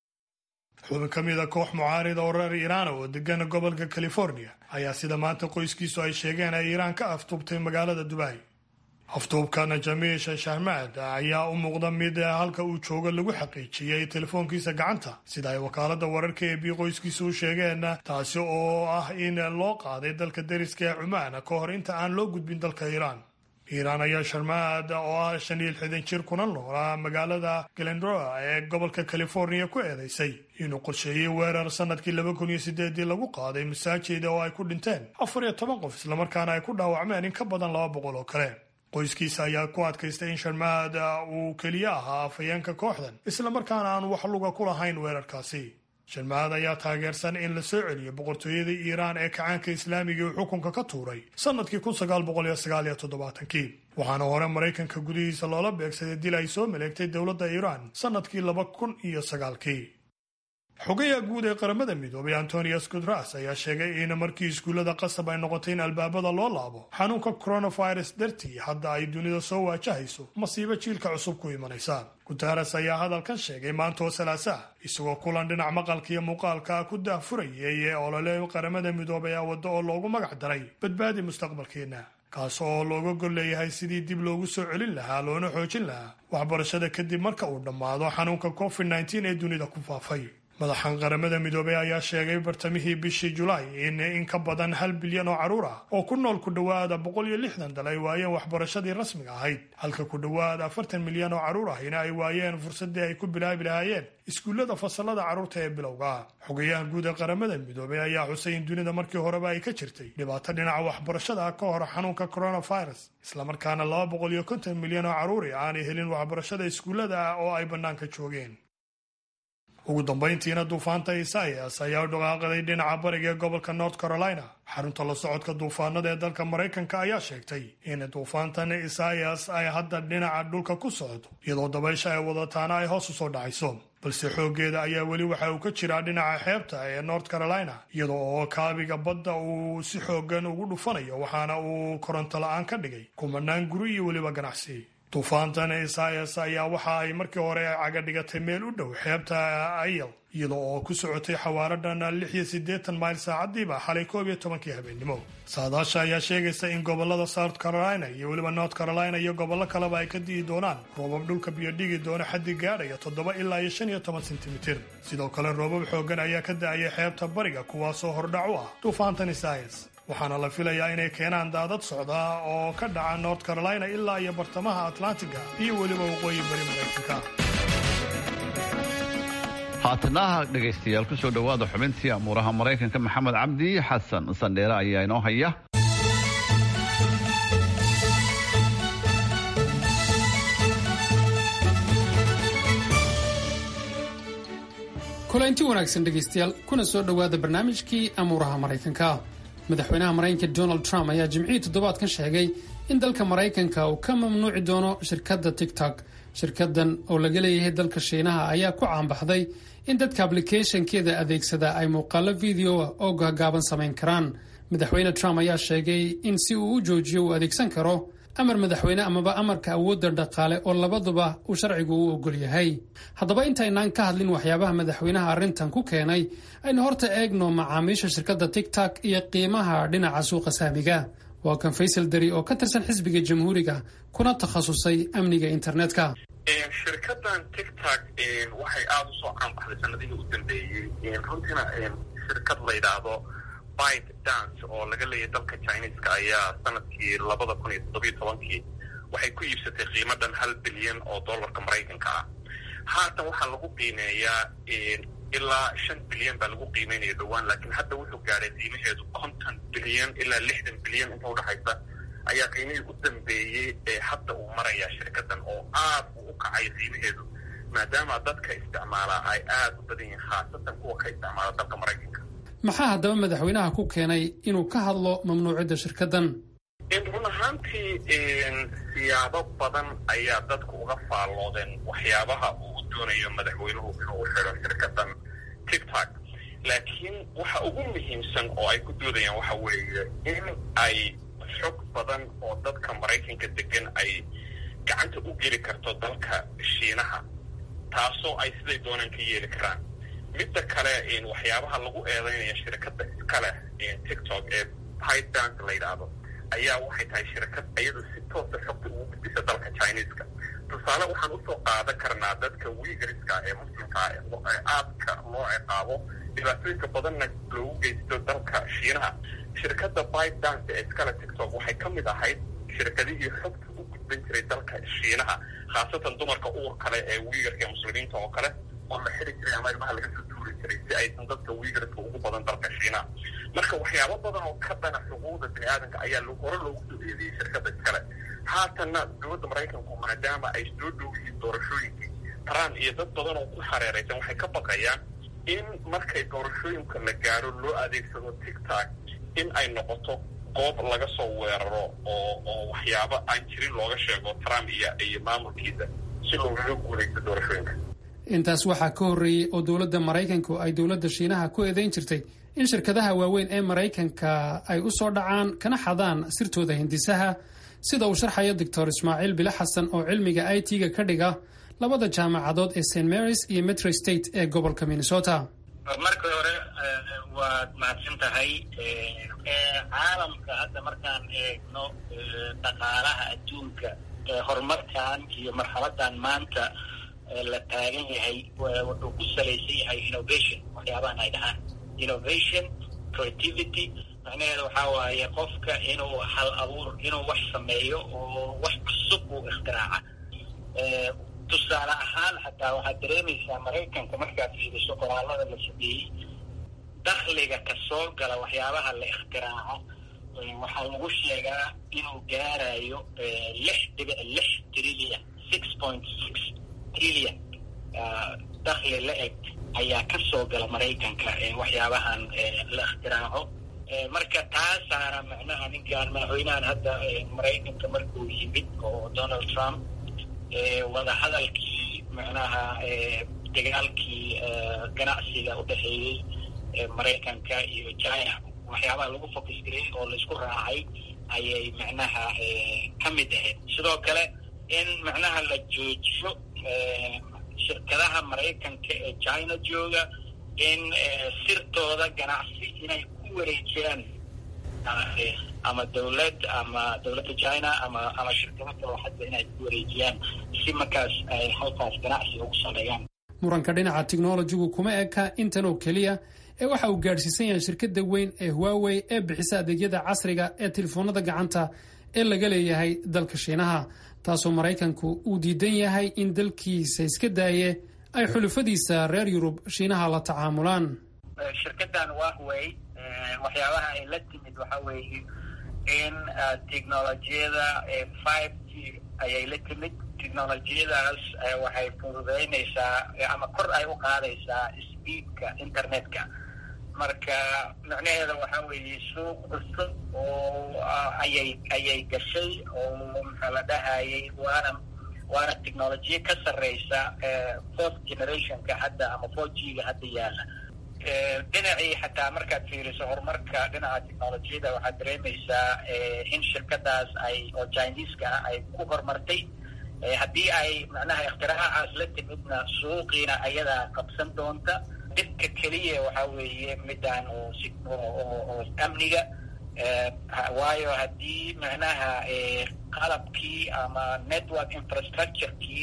xubin ka mida koox mucaarida oo reer iiraana oo degan gobolka california ayaa sida maanta qoyskiisu ay sheegeen ay iiraan ka aftuubtay magaalada dubai aftuubkana jamiish shahmaad ayaa u muuqda mid halka uu joogo lagu xaqiijiyey telefoonkiisa gacanta sida ay wakaalada wararka ee bi qoyskiisa u sheegeen taasi oo ah in loo qaaday dalka deriska ee cumaan ka hor inta aan loo gudbin dalka iiraan iiraan ayaa sharmaad oo ah shan iyo lixdan jir kuna noolaa magaalada glendora ee gobolka california ku eedeysay inuu qorsheeyey weerar sanadkii laba kun iyo sideedii lagu qaaday masaajida oo ay ku dhinteen afar iyo toban qof islamarkaana ay ku dhaawacmeen in ka badan laba boqol oo kale qoyskiisa ayaa ku adkaystay in sharmaad uu keliya ahaa afhayeenka kooxdan islamarkaana aan wax luga ku lahayn weerarkaasi sharmaad ayaa taageersan in la soo celiyo boqortooyada iiraan ee kacaanka islaamiga uu xukunka ka tuuray sanadkii kun sagaal boqol iyo sagaal iyo toddobaatankii waxaana hore maraykanka gudihiisa loola beegsaday dil ay soo maleegtay dowladda iiraan sanadkii laba kun iyo sagaalkii xogayaha guud ee qaramada midoobay antonius gutras ayaa sheegay in markii iskuullada qasab ay noqotay in albaabada loo laabo xanuunka coronavirus dartii hadda ay dunida soo waajahayso masiibo jiilka cusub ku imanaysa guteres ayaa hadalkan sheegay maanta oo salaasaa isagoo kulan dhinac maqalka iyo muuqaalka ku daahfurayay ee olole qaramada midoobay a waddo oo loogu magac daray badbaadi mustaqbalkeenna kaas oo looga gol leeyahay sidii dib loogu soo celin lahaa loona xoojin lahaa waxbarashada kadib marka uu dhammaado xanuunka covid nteen ee dunida ku faafay madaxan qaramada midoobey ayaa sheegay bartamihii bishii julaay in in ka badan hal bilyan oo carruur ah oo ku nool ku dhowaada boqol iyo lixdan dal ay waayeen waxbarashadii rasmiga ahayd halka ku dhowaad afartan milyan oo carruur ahina ay waayeen fursaddii ay ku bilaabi lahaayeen iskuullada fasalada carruurta ee bilowga xogayaha guud ee qaramada midoobey ayaa xusay in dunida markii horeba ay ka jirtay dhibaato dhinaca waxbarashada ka hor xanuunka coronavirus islamarkaana laba boqol iyo konton milyan oo carruuri aanay helin waxbarashada iskuullada oo ay bannaanka joogeen ugu dambayntiina duufaanta isaias ayaa u dhaqaaqaday dhinaca bariga ee gobolka north carolina xarunta la socodka duufaanada ee dalka maraykanka ayaa sheegtay in duufaantan isaias ay hadda dhinaca dhulka ku socdo iyadoo dabaysha ay wadataana ay hoos u soo dhacayso balse xooggeeda ayaa weli waxa uu ka jiraa dhinaca xeebta ee north carolina iyada oo kaabiga badda uu si xoogan ugu dhufanayo waxaana uu koronto la-aan ka dhigay kumanaan guri iyo weliba ganacsi duufaantan isaias ayaa waxa ay markii hore caga dhigatay meel u dhow xeebta ayl iyada oo ku socotay xawaaradan lix iyo siddeetan mayl saacadiiba xalay koob iyo tobankii habeennimo saadaasha ayaa sheegaysa in gobolada south carolina iyo weliba north carolina iyo gobollo kaleba ay ka di'i doonaan roobab dhulka biyo dhigi doona xaddi gaadhaya toddoba ilaa iyo shan iyo toban sentimitir sidoo kale roobab xoogan ayaa ka da'aya xeebta bariga kuwaasoo hordhac u ah duufaantan isaias waxaana la filayaa inay keenaan daadad socda oo ka dhaca north carolina ilaa iyo bartamaha atlantiga iyo weliba waqooyi bari maraykanka haatanaha dhegaystayaal ku soo dhowaada xubintii amuuraha maraykanka maxamed cabdi xasan sandheere ayaa inoo haya kulanti wanaagsan dhegaystayaal kuna soo dhowaada barnaamijkii amuuraha maraykanka madaxweynaha maraykanka donald trump ayaa jimcihii toddobaadkan sheegay in dalka maraykanka uu ka mamnuuci doono shirkadda tiktok shirkadan oo laga leeyahay dalka shiinaha ayaa ku caanbaxday in dadka ablicathonkeeda adeegsada ay muuqaalo videoa oo gaagaaban samayn karaan madaxweyne trump ayaa sheegay in si uu u joojiyo uu adeegsan karo amar madaxweyne amaba amarka awoodda dhaqaale oo labaduba uu sharcigu u ogol yahay haddaba intaynaan ka hadlin waxyaabaha madaxweynaha arrintan ku keenay aynu horta eegno macaamiisha shirkadda tigtok iyo qiimaha dhinaca suuqa saamiga waa kan faysal dari oo ka tirsan xisbiga jamhuuriga kuna takhasusay amniga internetka shirkadan tictok waxay aada usoo caanbaxday sanadihii u dambeeyey runtiina shirkad la yidhaahdo bite dance oo laga leeyahay dalka chineska ayaa sanadkii labada kun iyo toddobiyo tobankii waxay ku iibsatay qiimadan hal bilyan oo dollarka maraykanka ah haatan waxaa lagu qiimeeyaa ilaa shan bilyan baa lagu qiimeynaya dhowaan laakiin hadda wuxuu gaadhay qiimaheedu konton bilyan ilaa lixdan bilyan inta udhexaysa ayaa qiimihii u dambeeyey ee hadda uu marayaa shirkadan oo aad uu u kacay qiimaheedu maadaama dadka isticmaalaa ay aada u badan yihiin khaasatan kuwa ka isticmaala dalka maraykanka maxaa haddaba madaxweynaha ku keenay inuu ka hadlo mamnuucidda shirkadan run ahaantii siyaabo badan ayaa dadku uga faalloodeen waxyaabaha uu doonayo madaxweynuhu inuu u xidho shirkadan tictok laakiin waxa ugu muhiimsan oo ay ku doodayaan waxa weeye in ay xog badan oo dadka maraykanka degan ay gacanta u geli karto dalka shiinaha taasoo ay siday doonaan ka yeeli karaan midda kale waxyaabaha lagu eedeynaya shirkadda iskale tictok ee pydanc la yidhaahdo ayaa waxay tahay shirkad iyadu si toosa xogta ugu gudbisa dalka chineska tusaale waxaan usoo qaadan karnaa dadka wiigariska ee muslimka ee aadka loo ciqaabo dhibaatooyinka badanna loogu geysto dalka shiinaha shirkadda pydanc ee iskale tictok waxay ka mid ahayd shirkadihii xogta u gudban jiray dalka shiinaha khaasatan dumarka uur kale ee wiigarka ee muslimiinta oo kale oo la xiri jiray ama ilmaha laga soo tuuri jiray si aysan dadka wiigarka ugu badan dalka shiinaha marka waxyaabo badan oo ka dhana xuquuqda bini aadanka ayaa hore loogu soo eedeeyey shirkadda iskale haatanna dowladda maraykanku maadaama ay soo dhow yihiin doorashooyinkii trump iyo dad badan oo ku hareeraysan waxay ka baqayaan in markay doorashooyinka la gaaro loo adeegsado tictok in ay noqoto goob laga soo weeraro oo oo waxyaabo aan jirin looga sheego trump iyo iyo maamulkiisa si loogaga guulaysto doorashooyinka intaas waxaa ka horreeyey oo dowladda maraykanku ay dowladda shiinaha ku eedayn jirtay in shirkadaha waaweyn ee maraykanka ay u soo dhacaan kana xadaan sirtooda hindisaha sida uu sharxayo doctor ismaaciil bile xasan oo cilmiga i t-ga ka dhiga labada jaamacadood ee st marys iyo metro state ee gobolka minnesota marka hore waad mahadsan tahay caalamka hadda markaan eegno dhaqaalaha adduunka horumarkan iyo marxaladan maanta la taagan yahay wuxuu ku salaysan yahay innovation waxyaabahan ay dhahaan innovation creativity macnaheeda waxaa waaye qofka inuu hal abuur inuu wax sameeyo oo wax cusub uu ikhtiraca tusaale ahaan xataa waxaad dareemaysaa maraykanka markaad fiiriso qoraalada la sameeyey dakhliga kasoo gala waxyaabaha la ikhtiraco waxaa lagu sheegaa inuu gaarayo lix dhibic lix trillion six point six trillion dakhli la eg ayaa kasoo gala maraykanka waxyaabahan la ikhtiraco marka taasaana macnaha ninkaan madaxweynahan hadda maraykanka markuu yimid oo donald trump wadahadalkii macnaha dagaalkii ganacsiga u dhexeeyey maraykanka iyo china waxyaabaha lagu focus garay oo laisku raacay ayay macnaha ka mid ahayd sidoo kale in macnaha la joojiyo shirkadaha maraykanka ee china jooga in sirtooda ganacsi inay ku wareejiyaan ama dawlad ama dawladda china ama ama shirkado kale hadda inay ku wareejiyaan si markaas ay halkaas ganacsi ugu sameeyaan muranka dhinaca technologigu kuma eka intan oo keliya ee waxa uu gaadhsiisan yahay shirkadda weyn ee huawey ee bixisa adeegyada casriga ee telefoonada gacanta ee laga leeyahay dalka shiinaha taasoo maraykanku uu diidan yahay in dalkiisa iska daaye ay xulufadiisa reer yurub shiinaha la tacaamulaan shirkadan wahwey waxyaabaha ay la timid waxa weeye in technolojiyada five g ayay la timid technolojiyadaas waxay fududeynaysaa ama kor ay u qaadaysaa speedka internetka marka macnaheeda waxa weeye suuq cusub oo ayay ayay gashay oo maxaa la dhahayay waana waana technolojiya ka sarreysa fourth generationka hadda ama four g ga hadda yaala dhinacii xataa markaad fiiriso horumarka dhinaca technolojiyada waxaad dareemaysaa in shirkadaas ay oo chineska ah ay ku horumartay haddii ay macnaha ikhtiraaacaas la timidna suuqiina ayadaa qabsan doonta dhibka keliya waxaa weeye midaan oo amniga waayo haddii macnaha qalabkii ama network infrastructurekii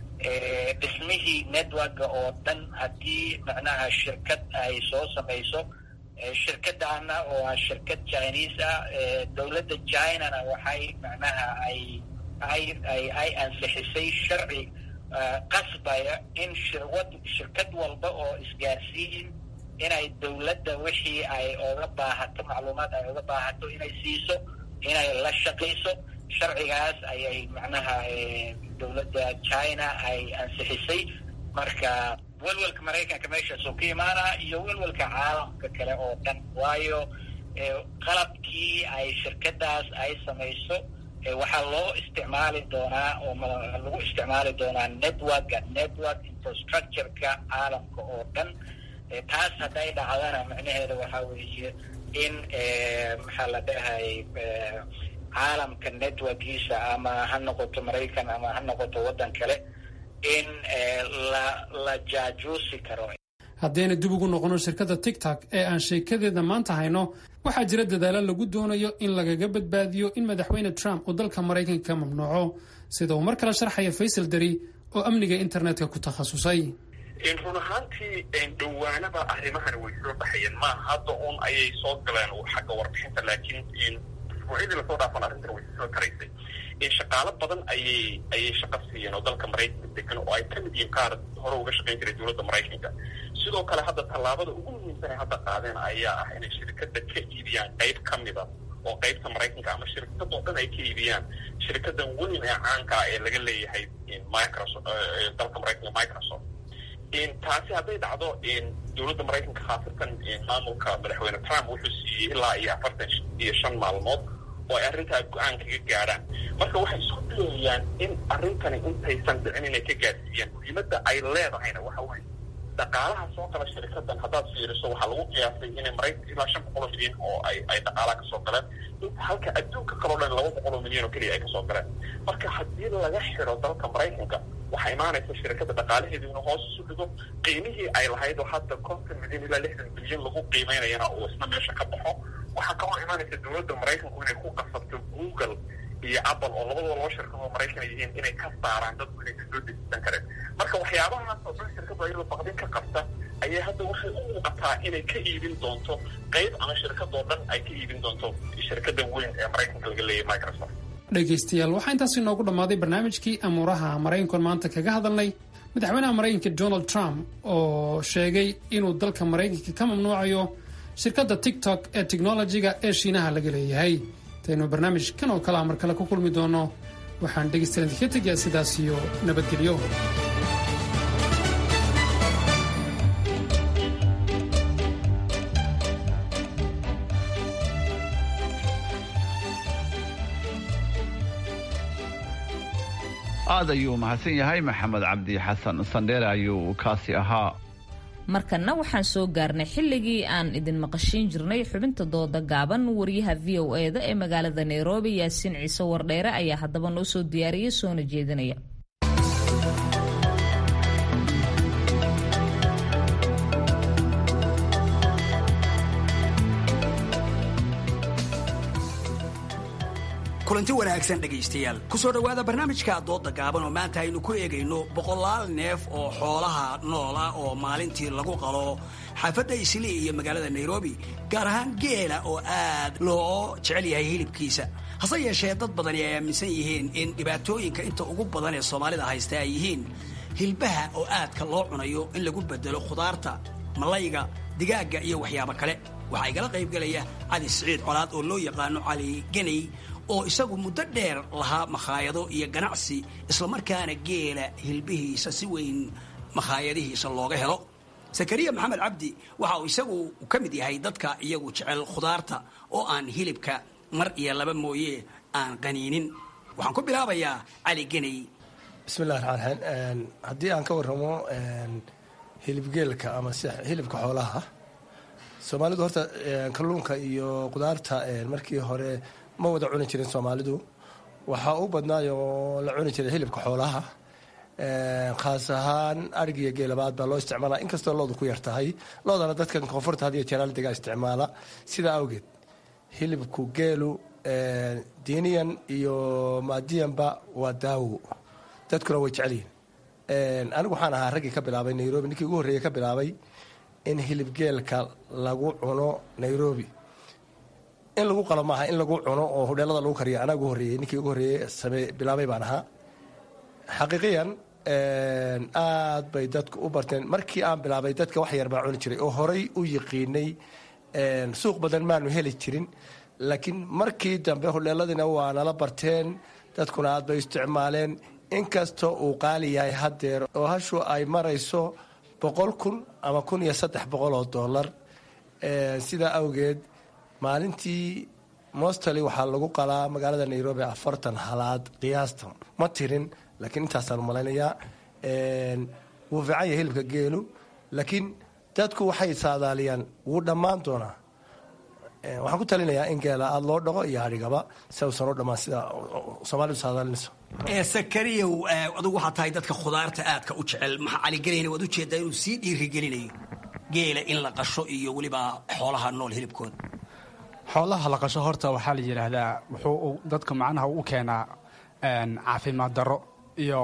dhismihii networka oo dhan haddii macnaha shirkad ay soo samayso shirkadaana oo ah shirkad chinese ah dowladda chinana waxay macnaha ay ay ay ay ansixisay sharci qasbaya in shirwad shirkad walba oo isgaarsiin inay dowladda wixii ay oga baahato macluumaad ay oga baahato inay siiso inay la shaqayso sharcigaas ayay macnaha dowladda china ay ansixisay marka welwelka maraykanka meeshaasuu ka imaanaa iyo welwelka caalamka kale oo dhan waayo qalabkii ay shirkadaas ay samayso waxaa loo isticmaali doonaa oo lagu isticmaali doonaa networka network infrastructureka caalamka oo dhan taas hadday dhacdana macnaheeda waxaa weeye in maxaa la dhahay caalamka networkiisa ama ha noqoto maraykan ama ha noqoto waddan kale in la la jaajuusi karo haddayna dib ugu noqono shirkadda tigtok ee aan sheekadeeda maanta hayno waxaa jira dadaalo lagu doonayo in lagaga badbaadiyo in madaxweyne trump uu dalka maraykanka ka mamnuuco sida uu mar kale sharxaya faysal dari oo amniga internetka ku takhasusay run ahaantii dhowaanaba arrimahani way soo baxayeen maaha hadda un ayay soo galeen xagga warbixinta laakiin usbuucyadii lasoo dhaafan arrintan way soo karaysay shaqaalo badan ayay ayay shaqo siiyeen oo dalka maraykanka degan oo ay ka mid yihiin qaar hore uga shaqayn jiray dowladda maraykanka sidoo kale hadda tallaabada ugu muhiimsan ay hadda qaadeen ayaa ah inay shirkadda ka iibiyaan qayb ka mida oo qaybta maraykanka ama shirkadoo dhan ay ka iibiyaan shirkadan weyn ee caanka ah ee laga leeyahay microsoft dalka maraykanka microsoft taasi hadday dhacdo dowladda maraykanka khaasatan maamulka madaxweyne trump wuxuu siiyey ilaa iyo afartan iyo shan maalmood oo ay arrintaa go-aan kaga gaadhaan marka waxay isku dayayaan in arrintani intaysan dhicin inay ka gaadsiiyaan muhiimadda ay leedahayna waxa weye dhaqaalaha soo gala shirikadan haddaad fiiriso waxaa lagu qiyaasay inay maraykanka ilaa shan boqol oo milyan oo ay ay dhaqaalaha kasoo galeen inta halka adduunka kaloo dhan laba boqol oo milyan oo keliya ay kasoo galeen marka haddii laga xiro dalka maraykanka waxaa imaanaysa shirikada dhaqaalaheedu inuu hoos isu dhigo qiimihii ay lahayd oo hadda konton milyan ilaa lixdan bilyan lagu qiimeynayana uu isna meesha ka baxo waxaa kaloo imaanaysa dowladda maraykanku inay ku qasabto google iyo apple oo labadaba laba shirkadoo maraykan ay yihiin inay ka saaraan dadku inay kasoo dejisan kareen marka waxyaabahaas oo dhan shirkadu ayadoo baqdin ka qabta ayay hadda waxay u muuqataa inay ka iibin doonto qayb ama shirkadoo dhan ay ka iibin doonto shirkada weyn ee maraykanka laga leeyahay microsoft dhegaystayaal waxaa intaasi inoogu dhammaaday barnaamijkii amuuraha maraykankoon maanta kaga hadalnay madaxweynaha maraykanka donald trump oo sheegay inuu dalka maraykanka ka mamnuucayo shirkadda tiktok ee technolojiga ee shiinaha laga leeyahay intaynu barnaamij kan oo kale a mar kale ku kulmi doono waxaan dhegaystayaal idinka tegayaa sidaas iyo nabadgelyo aad ayuu mahadsan yahay maxamed cabdi xasan sandheere ayuu kaasi ahaa markanna waxaan soo gaarnay xilligii aan idin maqashiin jirnay xubinta dooda gaaban wariyaha v o e da ee magaalada nairobi yaasiin ciise wardheere ayaa haddaba noo soo diyaariyay soona jeedinaya kulanti wanaagsan dhegaystayaal ku soo dhowaada barnaamijka dooda gaaban oo maanta aynu ku eegayno boqolaal neef oo xoolaha noola oo maalintii lagu qalo xaafadda islii iyo magaalada nairobi gaar ahaan geela oo aad loo jecel yahay hilibkiisa hase yeeshee dad badani ay aaminsan yihiin in dhibaatooyinka inta ugu badan ee soomaalida haysta ay yihiin hilbaha oo aadka loo cunayo in lagu bedelo khudaarta malayga digaagga iyo waxyaabo kale waxaa igala qaybgelaya cali siciid colaad oo loo yaqaano cali geney oo isagu muddo dheer lahaa makhaayado iyo ganacsi islamarkaana geela hilbihiisa si weyn makhaayadihiisa looga helo sakariya maxamed cabdi waxa uu isagu ka mid yahay dadka iyagu jecel khudaarta oo aan hilibka mar iyo laba mooye aan qaniinin waxaan ku bilaabayaa cali geney bismillahi raxmaan raxiim haddii aan ka warramo hilibgeelka ama si hilibka xoolaha soomaalidu horta kalluunka iyo qudaarta markii hore ma wada cuni jirin soomaalidu waxaa u badnaayoo la cuni jiray hilibka xoolaha khaas ahaan arig iyo geelabaad baa loo isticmaala inkastoo loodu ku yar tahay loodana dadkan koonfurta had iyo jeeraal degaa isticmaala sidaa awgeed hilibku geelu diiniyan iyo maadiyanba waa daawo dadkuna way jecelyihin anigu waxaan ahaa raggii ka bilaabay nairobi ninkii ugu horreeyey ka bilaabay in hilibgeelka lagu cuno nairobi in lagu qalo maaha in lagu cuno oo hudheelada lagu kariyo anaa ugu horreeyey ninkii ugu horreeyey same bilaabay baan ahaa xaqiiqiyan aad bay dadku u barteen markii aan bilaabay dadka wax yar baa cuni jiray oo horay u yiqiinay suuq badan maanu heli jirin laakiin markii dambe hudheeladiina waa nala barteen dadkuna aad bay isticmaaleen inkastoo uu qaali yahay haddeer oo hashu ay marayso boqol kun ama kun iyo saddex boqol oo dollar sidaa awgeed maalintii mostali waxaa lagu qalaa magaalada nairobi afartan halaad qiyaasta ma tirin laakiin intaasaan malaynayaa wuu fiican yahay hilibka geelu laakiin dadku waxay saadaaliyaan wuu dhammaan doonaa waxaan ku talinayaa in geela aada loo dhaqo iyo adhigaba si uusan u dhammaan sida soomaalidu saadaalinayso sakariyow adugu waxaa tahay dadka khudaarta aadka u jecel maxaa caligelayna waad ujeedaa inuu sii dhiirigelinayo geela in la qasho iyo weliba xoolaha nool hilibkooda xoolaha la qasho horta waxaa la yidhaahdaa wuxuu dadka macnaha u keenaa caafimaad darro iyo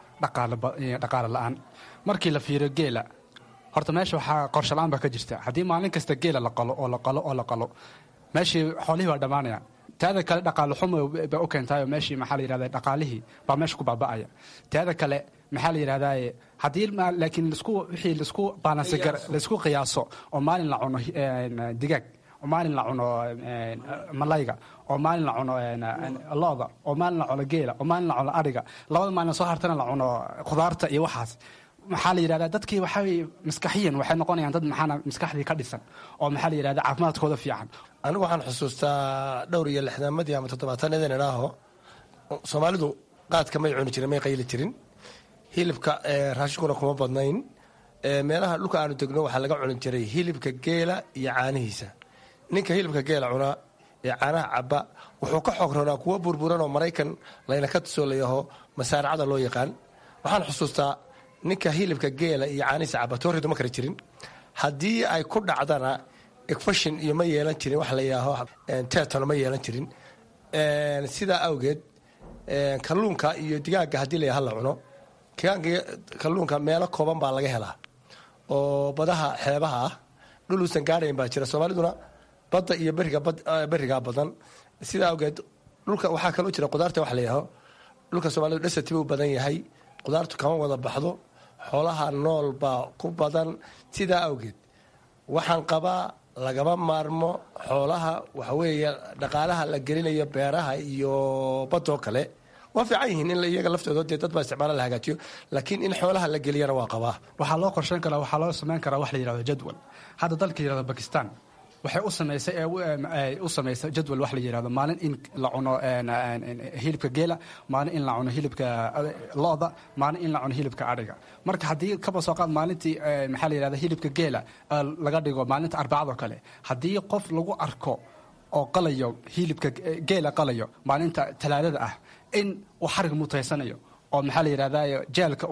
dhaqaale la-aan markii la fiiriyo geela horta meesha waxaa qorshalaan baa ka jirta haddii maalin kasta geela la qalo oo la qalo oo la qalo meeshii xoolihii baa dhammaanaya taada kale dhaqaale xumo ba u keentaayo meeshii maxaa la yidhahda dhaqaalihii baa meesha ku baaba'aya taada kale maxaa la yidhahdaa haddii laakiin lasku wixii lasku baalansi gar laisku qiyaaso oo maalin la cuno digaag oo maalin la cuno malayga oo maalin la cuno looda oo maalin la cuno geela oo maalin la cuno adhiga labada maalin soo hartana la cuno khudaarta iyo waxaas maxaa la yidhahdaa dadkii waxaa maskaxiyan waxay noqonayaan dad maxaana maskaxdii ka dhisan oo maxaa la yidhahdaa caafimaadkooda fiican anigu waxaan xusuustaa dhowr iyo lixdaamadii ama toddobaatanadan idhaaho soomaalidu qaadka may cuni jirin may qayli jirin hilibka raashinkuna kuma badnayn meelaha dhulka aanu degno waxaa laga cuni jiray hilibka geela iyo caanihiisa ninka hilibka geela cunaa ee caanaha caba wuxuu ka xoog ronaa kuwa burburan oo maraykan layna ka tusoo layaho masaaracada loo yaqaan waxaan xusuustaa ninka hilibka geela iyo caanihiisa caba tooridu ma kari jirin haddii ay ku dhacdana efashin iyo ma yeelan jirin wax la yidhaaho tetano ma yeelan jirin sidaa awgeed kalluunka iyo digaaga haddii la hala cuno kalluunka meelo kooban baa laga helaa oo badaha xeebaha ah dhul uusan gaarayn baa jira soomaaliduna badda iyo berigaa badan sidaa awgeed dhulka waxaa kaloo jira qudaarta wax la yidhaaho dhulka soomaalidu dhasatiba u badan yahay qudaartu kama wada baxdo xoolaha nool baa ku badan sidaa awgeed waxaan qabaa lagama maarmo xoolaha waxaweeye dhaqaalaha la gelinayo beeraha iyo badoo kale waa fiican yihiin in iyaga laftooda dee dad baa isticmaala la hagaajiyo laakiin in xoolaha la geliyana waa qabaa waxaa loo qorsheyn karaa waxaa loo samayn karaa wax la yidhahdo jadwal hadda dalka yidhahdo bakistan waxay u samaysay u samaysay jadwal wax la yidhahdo maalin in la cuno hilibka geela maalin in la cuno hilibka looda maalin in la cuno hilibka adhiga marka haddii kaba soo qaad maalintii maxaa la yidhahda hilibka geela laga dhigo maalinta arbacadoo kale haddii qof lagu arko oo qalayo hilibka geela qalayo maalinta talaadada ah in uu xarig mutaysanayo oo maxaa la yidhahda jeelka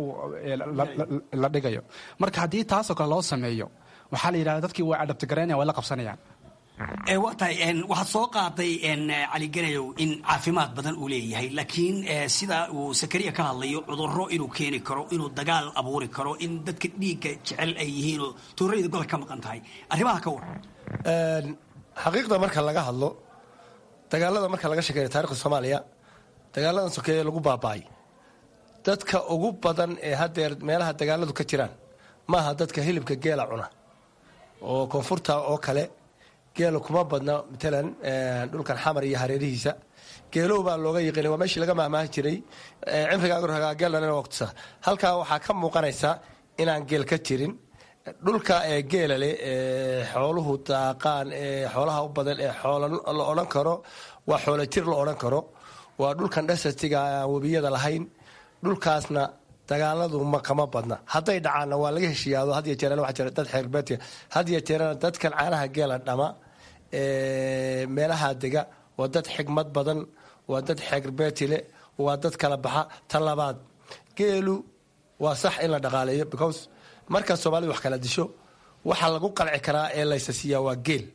la dhigayo marka haddii taasoo kale loo sameeyo waxaa la yidhahda dadkii way adhabtigaraynaya way la qabsanayaan waa tahay waxaad soo qaaday caliganayow in caafimaad badan uu leeyahay laakiin sida uu sakariya ka hadlayo cudurro inuu keeni karo inuu dagaal abuuri karo in dadka dhiigga jecel ay yihiinoo tuurayda gobol ka maqan tahay arrimaha ka war xaqiiqda marka laga hadlo dagaalada marka laga sheekeeyo taarikhda soomaaliya dagaaladan sokeeye lagu baaba'ay dadka ugu badan ee haddeer meelaha dagaaladu ka jiraan maaha dadka hilibka geela cuna oo koonfurta oo kale geela kuma badna matalan dhulkan xamar iyo hareerihiisa geelow baa looga yiqiinay waa meeshii laga mahmaahi jiray cimrigaaggeelana waqtisa halkaa waxaa ka muuqanaysa inaan geel ka jirin dhulka ee geela leh ee xooluhu daaqaan ee xoolaha u badan ee xoola la odhan karo waa xoola jir la odhan karo waa dhulkan dhasatiga aan webiyada lahayn dhulkaasna dagaaladu ma kama badna hadday dhacaanna waa laga heshiiyaado had iyo jeerana waxaa jira dad xeerbeedka had iyo jeerana dadkan caanaha geela dhama meelaha dega waa dad xigmad badan waa dad xeerbeetile waa dad kala baxa tan labaad geelu waa sax in la dhaqaaleeyo because markaa soomaalida wax kala disho waxa lagu qalci karaa ee laysasiiyaa waa geel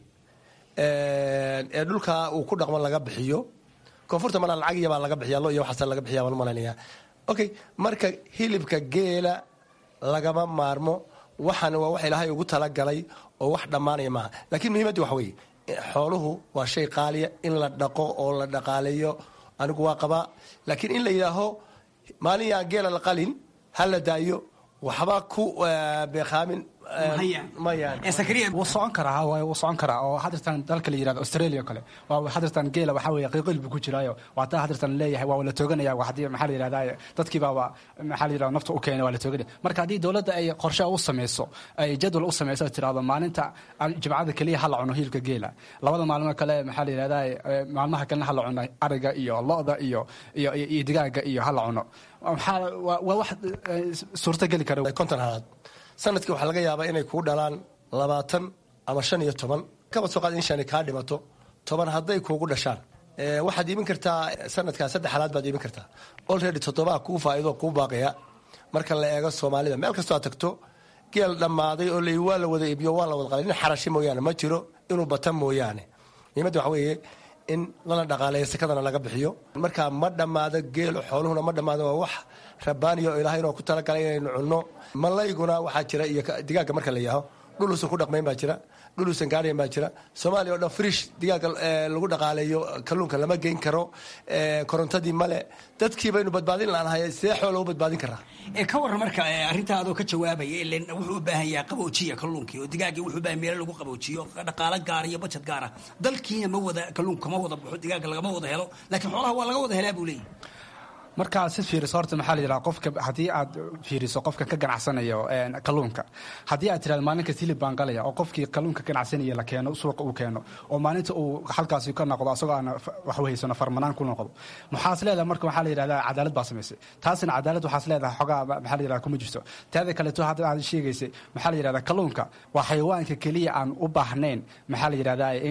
ee dhulka uu ku dhaqmo laga bixiyo koonfurta malaa lacag iyabaa laga bixiya lo iyo waxaas laga bixiya baan malaynayaa okay marka hilibka geela lagama maarmo waxaan waa wax ilaahay ugu talagalay oo wax dhammaanaya maaha laakiin muhiimadda waxa weeye xooluhu waa shay qaaliya in la dhaqo oo la dhaqaaleeyo anigu waa qabaa laakiin in la yidhaaho maalin yaa geela la qalin ha la daayo waxba ku beekaamin wuu socon karaa wuu socon karaa oo hadirtan dalka la yirahdo australia kale waa hadirtan geela waxaa weeye qiiqil buu ku jiraayo waa taa hadirtan leeyahay waa la tooganaya hadii maxaa la yirahdaa dadkii baa maxaa la yirahdaa nafta u keenay waa la tooganaya marka haddii dowladda ay qorshe u sameyso ay jadwal u sameyso ay tirahdo maalinta jimcada keliya ha la cuno hilibka geela labada maalmo kale maxaa la yirahdaa maalmaha kalena ha la cuno ariga iyo lo-da iyo iyo iyo digaaga iyo ha la cuno maxaa waa wax suurtageli kara konton halaad sanadkii waxaa laga yaabaa inay kuu dhalaan labaatan ama shan iyo toban kaba soo qaad in shani kaa dhimato toban hadday kuugu dhashaan waxaad iibin kartaa sanadkaa saddex halaad baad iibin kartaa olready toddobaa kuu faa'iido kuu baaqaya marka la eego soomaalida meel kastoo aad tagto geel dhammaaday oo lay waa la wada iibiyo waa la wada qalay nin xarashi mooyaane ma jiro inuu bata mooyaane muhiimadda waxa weeye in lana dhaqaaleeyo sekadana laga bixiyo markaa ma dhammaado geelo xooluhuna ma dhammaado waa wax rabaaniya oo ilaahay inoo ku talagalay inaynu cunno malayguna waxaa jira iyo digaagga marka la yaaho dhuluusan ku dhaqmayn baa jira dhuluusan gaadhayn baa jira soomaaliya oo dhan frish digaagga lagu dhaqaaleeyo kalluunka lama geyn karo korontadii male dadkii baynu badbaadin laanahay see xoola u badbaadin karaa ka waran marka arrintaadoo ka jawaabaya ilen wuxuu u baahan yahay qaboojiya kalluunkii oo digaaggii wuxuu baahan meelo lagu qaboojiyo dhaqaalo gaara iyo bajad gaara dalkiina ma wada kalluunka kama wada baxo digaagga lagama wada helo laakiin xoolaha waa laga wada helaa buu leeyahy markaad si fiiriso horta maxaa la yidhaha qofka haddii aad fiiriso qofka ka ganacsanayo kalluunka haddii aad tirahdo maalin kasta hilib baan qalaya oo qofkii kalluunka ganacsanaya la keeno suuqa uu keeno oo maalinta uu halkaasi ka noqdo asagoo aan wax haysano farmanaan ku noqdo maxaas leedahay marka waxaa la yidhahdaa cadaalad baa samaysay taasina cadaalad waxaas leedahay xogaa maxaa la yidhahda kuma jirto taada kaleeto hadda aad sheegaysay maxaa la yidhahdaa kalluunka waa xayawaanka keliya aan u baahnayn maxaa la yidhahdaa in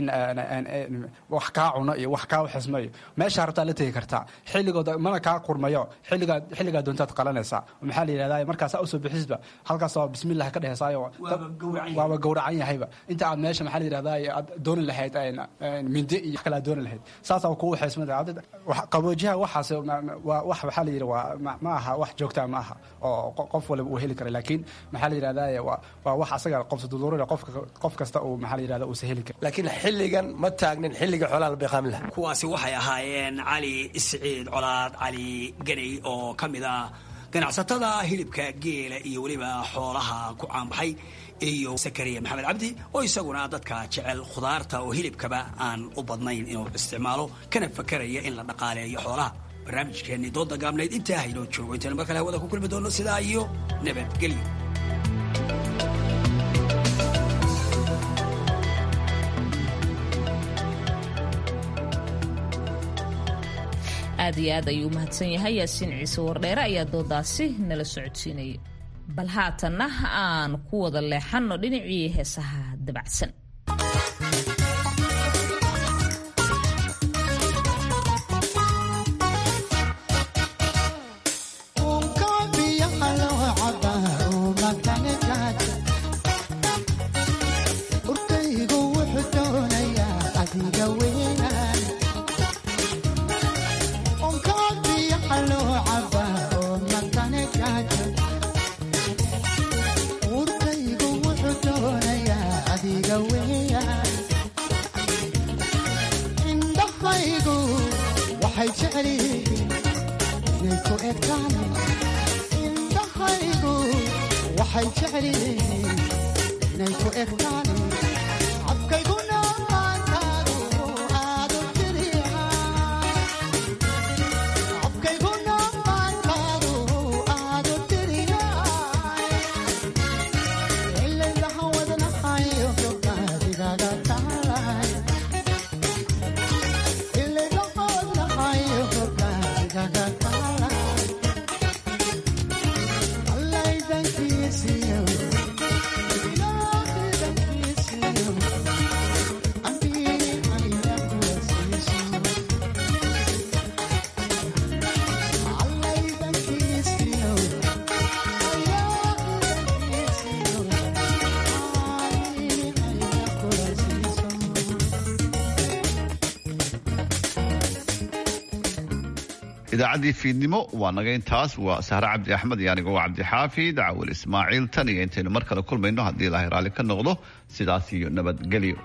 wax kaa cuno iyo wax kaa xismo iyo meeshaa rabtaa la tegi kartaa xilligooda mana kaa qurmayo xilligaa xilligaa doontaad qalanaysaa maxaa la yidhahdaa markaasaa usoo bixisba halkaasoo bismillah ka dhehesaayo waaba gowracan yahayba inta aad meesha maxaa la yidhahdaa aad dooni lahayd mindi iyo kale aad dooni lahayd saasaa kugu xeesmada qaboojiyaha waxaas waa wax waxaa la yidhi waa ma aha wax joogtaa ma aha oo qof waliba uu heli kara laakiin maxaa la yidhahdaa waa wax asaga qofsa duduurina qofka qof kasta uu maxaa la yidhahda uusa heli kara laakiin xilligan ma taagnin xilliga xoolaha la beeqaamin laha kuwaasi waxay ahaayeen cali isciid colaad cali ganay oo ka mid ah ganacsatada hilibka geela iyo weliba xoolaha ku caanbaxay iyo sakariya maxamed cabdi oo isaguna dadka jecel khudaarta oo hilibkaba aan u badnayn inuu isticmaalo kana fakaraya in la dhaqaaleeyo xoolaha barnaamijkeennii dooda gaabnayd intaa haynoo joogo intaynu mar kale hawada ku kulmi doonno sidaa iyo nabadgelyo aad iyo aad ayuu umahadsan yahay yaasiin ciise wardheere ayaa doodaasi nala socodsiinayay bal haatanna aan ku wada leexanno dhinacii heesaha dabacsan idaacaddii fiidnimo waa naga intaas waa sahre cabdi axmed iyo anigoo cabdixaafid cawil ismaaciil tan iyo intaynu mar kale kulmayno haddii ilaahay raalli ka noqdo sidaas iyo nabadgelyo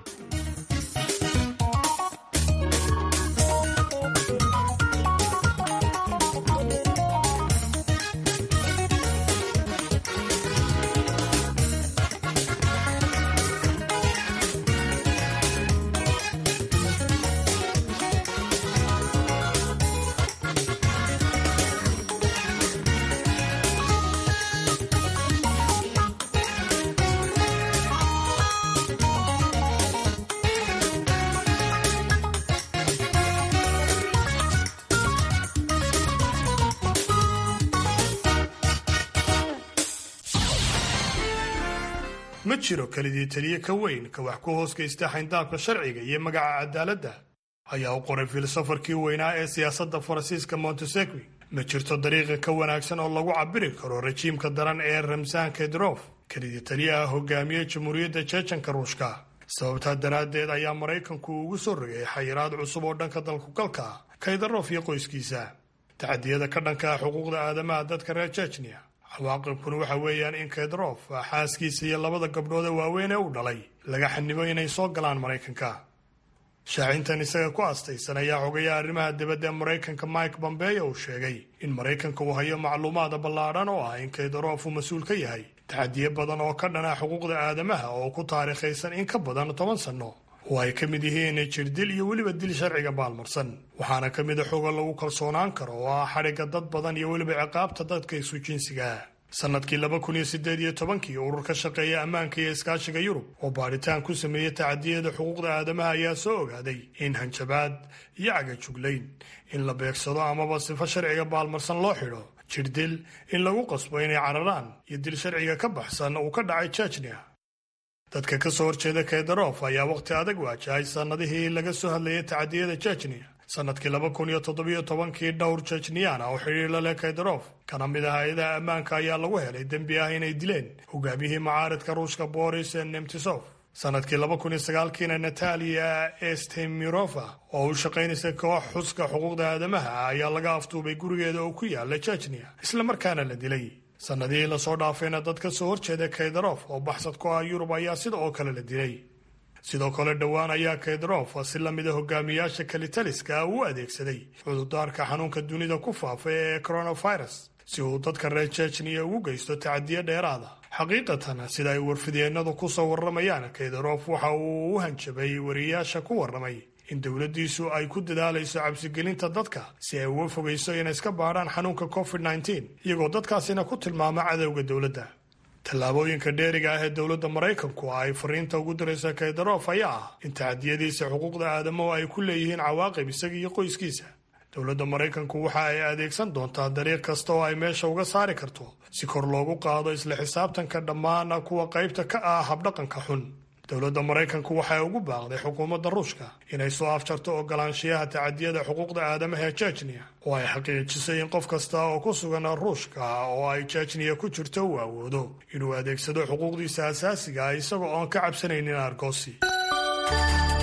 ma jiro kelidii taliye ka weyn ka wax ku hoos geysta xayndaabka sharciga iyo magaca cadaaladda ayaa u qoray filosofarkii weynaa ee siyaasadda faransiiska montesegui ma jirto dariiqa ka wanaagsan oo lagu cabiri karo rajiimka daran ee ramsan kedrof kelidii taliyaha hogaamiye jamhuuriyadda jeejanka ruushka sababtaa daraaddeed ayaa maraykanku ugu soo rogay xayiraad cusub oo dhanka dalkugalka kaydarof iyo qoyskiisa taxadiyada ka dhanka xuquuqda aadamaha dadka reer jejniya cawaaqibkuna waxa weeyaan in kedrof xaaskiisa iyo labada gabdhood ee waaweyn ee u dhalay laga xanibo inay soo galaan maraykanka shaacintan isaga ku astaysan ayaa xogayaa arrimaha dibadda ee maraykanka mike bombeyo uu sheegay in maraykanka uu hayo macluumaada ballaadhan oo ah in kedrof uu mas-uul ka yahay taxadiye badan oo ka dhana xuquuqda aadamaha oo ku taariikhaysan in ka badan toban sanno oo ay ka mid yihiin jirdil iyo weliba dil sharciga baalmarsan waxaana ka mid a xoga lagu kalsoonaan karo oo ah xadhigga dad badan iyo weliba ciqaabta dadka isu jinsiga sanadkii laba kun iyo sideed iyo tobankii urur ka shaqeeya ammaanka iyo iskaashiga yurub oo baadhitaan ku sameeyey tacadiyada xuquuqda aadamaha ayaa soo ogaaday in hanjabaad iyo cagajuglayn in la beegsado amaba sifo sharciga baalmarsan loo xidho jirdil in lagu qasbo inay cararaan iyo dil sharciga ka baxsan uu ka dhacay jejnia dadka ka soo horjeeda keydarof ayaa wakhti adag waajahay sannadihii laga soo hadlayay tacadiyada jejniya sanadkii laba kun iyo toddobiyo tobankii dhowr jejniyana oo xidhiir la leh keydarof kana mid ah hay-adaha ammaanka ayaa lagu helay dembi ah inay dileen hogaamiyihii macaaridka ruushka boris nemtisov sanadkii laba kun iyo sagaalkiina natalia estemirova oo u shaqaynaysa koox xuska xuquuqda aadamaha ayaa laga aftuubay gurigeeda oo ku yaala jejniya islamarkaana la dilay sannadihii lasoo dhaafayna dad ka soo horjeeda keydarof oo baxsad ku ah yurub ayaa sida oo kale la dilay sidoo kale dhowaan ayaa keydarof si lamida hogaamiyaasha kalitaliska u adeegsaday cudurdaarka xanuunka dunida ku faafa ee coronavirus si uu dadka reer jejniya ugu geysto tacadiyo dheeraada xaqiiqatan sida ay warfidyeenadu ku soo warramayaan keydarof waxa uu u hanjabay wariyaasha ku warramay in dowladdiisu ay ku dadaalayso cabsigelinta dadka si ay uga fogayso inay iska baadhaan xanuunka covid nneteen iyagoo dadkaasina ku tilmaama cadowga dowladda tallaabooyinka dheeriga ah ee dowladda maraykanku ay fariinta ugu diraysa keydarof ayaa ah in tacadiyadiisa xuquuqda aadamuhu ay ku leeyihiin cawaaqib isaga iyo qoyskiisa dowladda maraykanku waxa ay adeegsan doontaa dariiq kasta oo ay meesha uga saari karto si kor loogu qaado isla xisaabtanka dhammaan kuwa qaybta ka ah habdhaqanka xun dowladda maraykanku waxay ugu baaqday xukuumadda ruushka inay soo afjarto ogolaanshiyaha tacadiyada xuquuqda aadamaha ee jejniya oo ay xaqiijisay in qof kasta oo ku sugan ruushka oo ay jejniya ku jirto uu awoodo inuu adeegsado xuquuqdiisa asaasiga ah isagoo oon ka cabsanaynin argoosi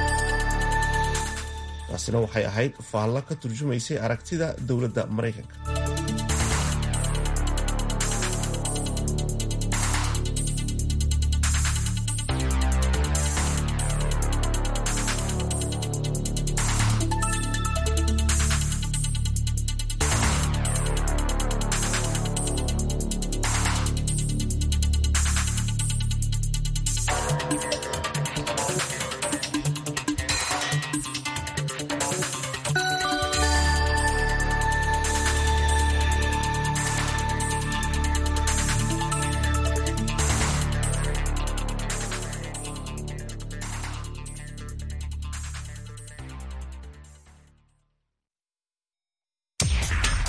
taasina waxay ahayd faallo ka turjumaysay aragtida dowladda maraykanka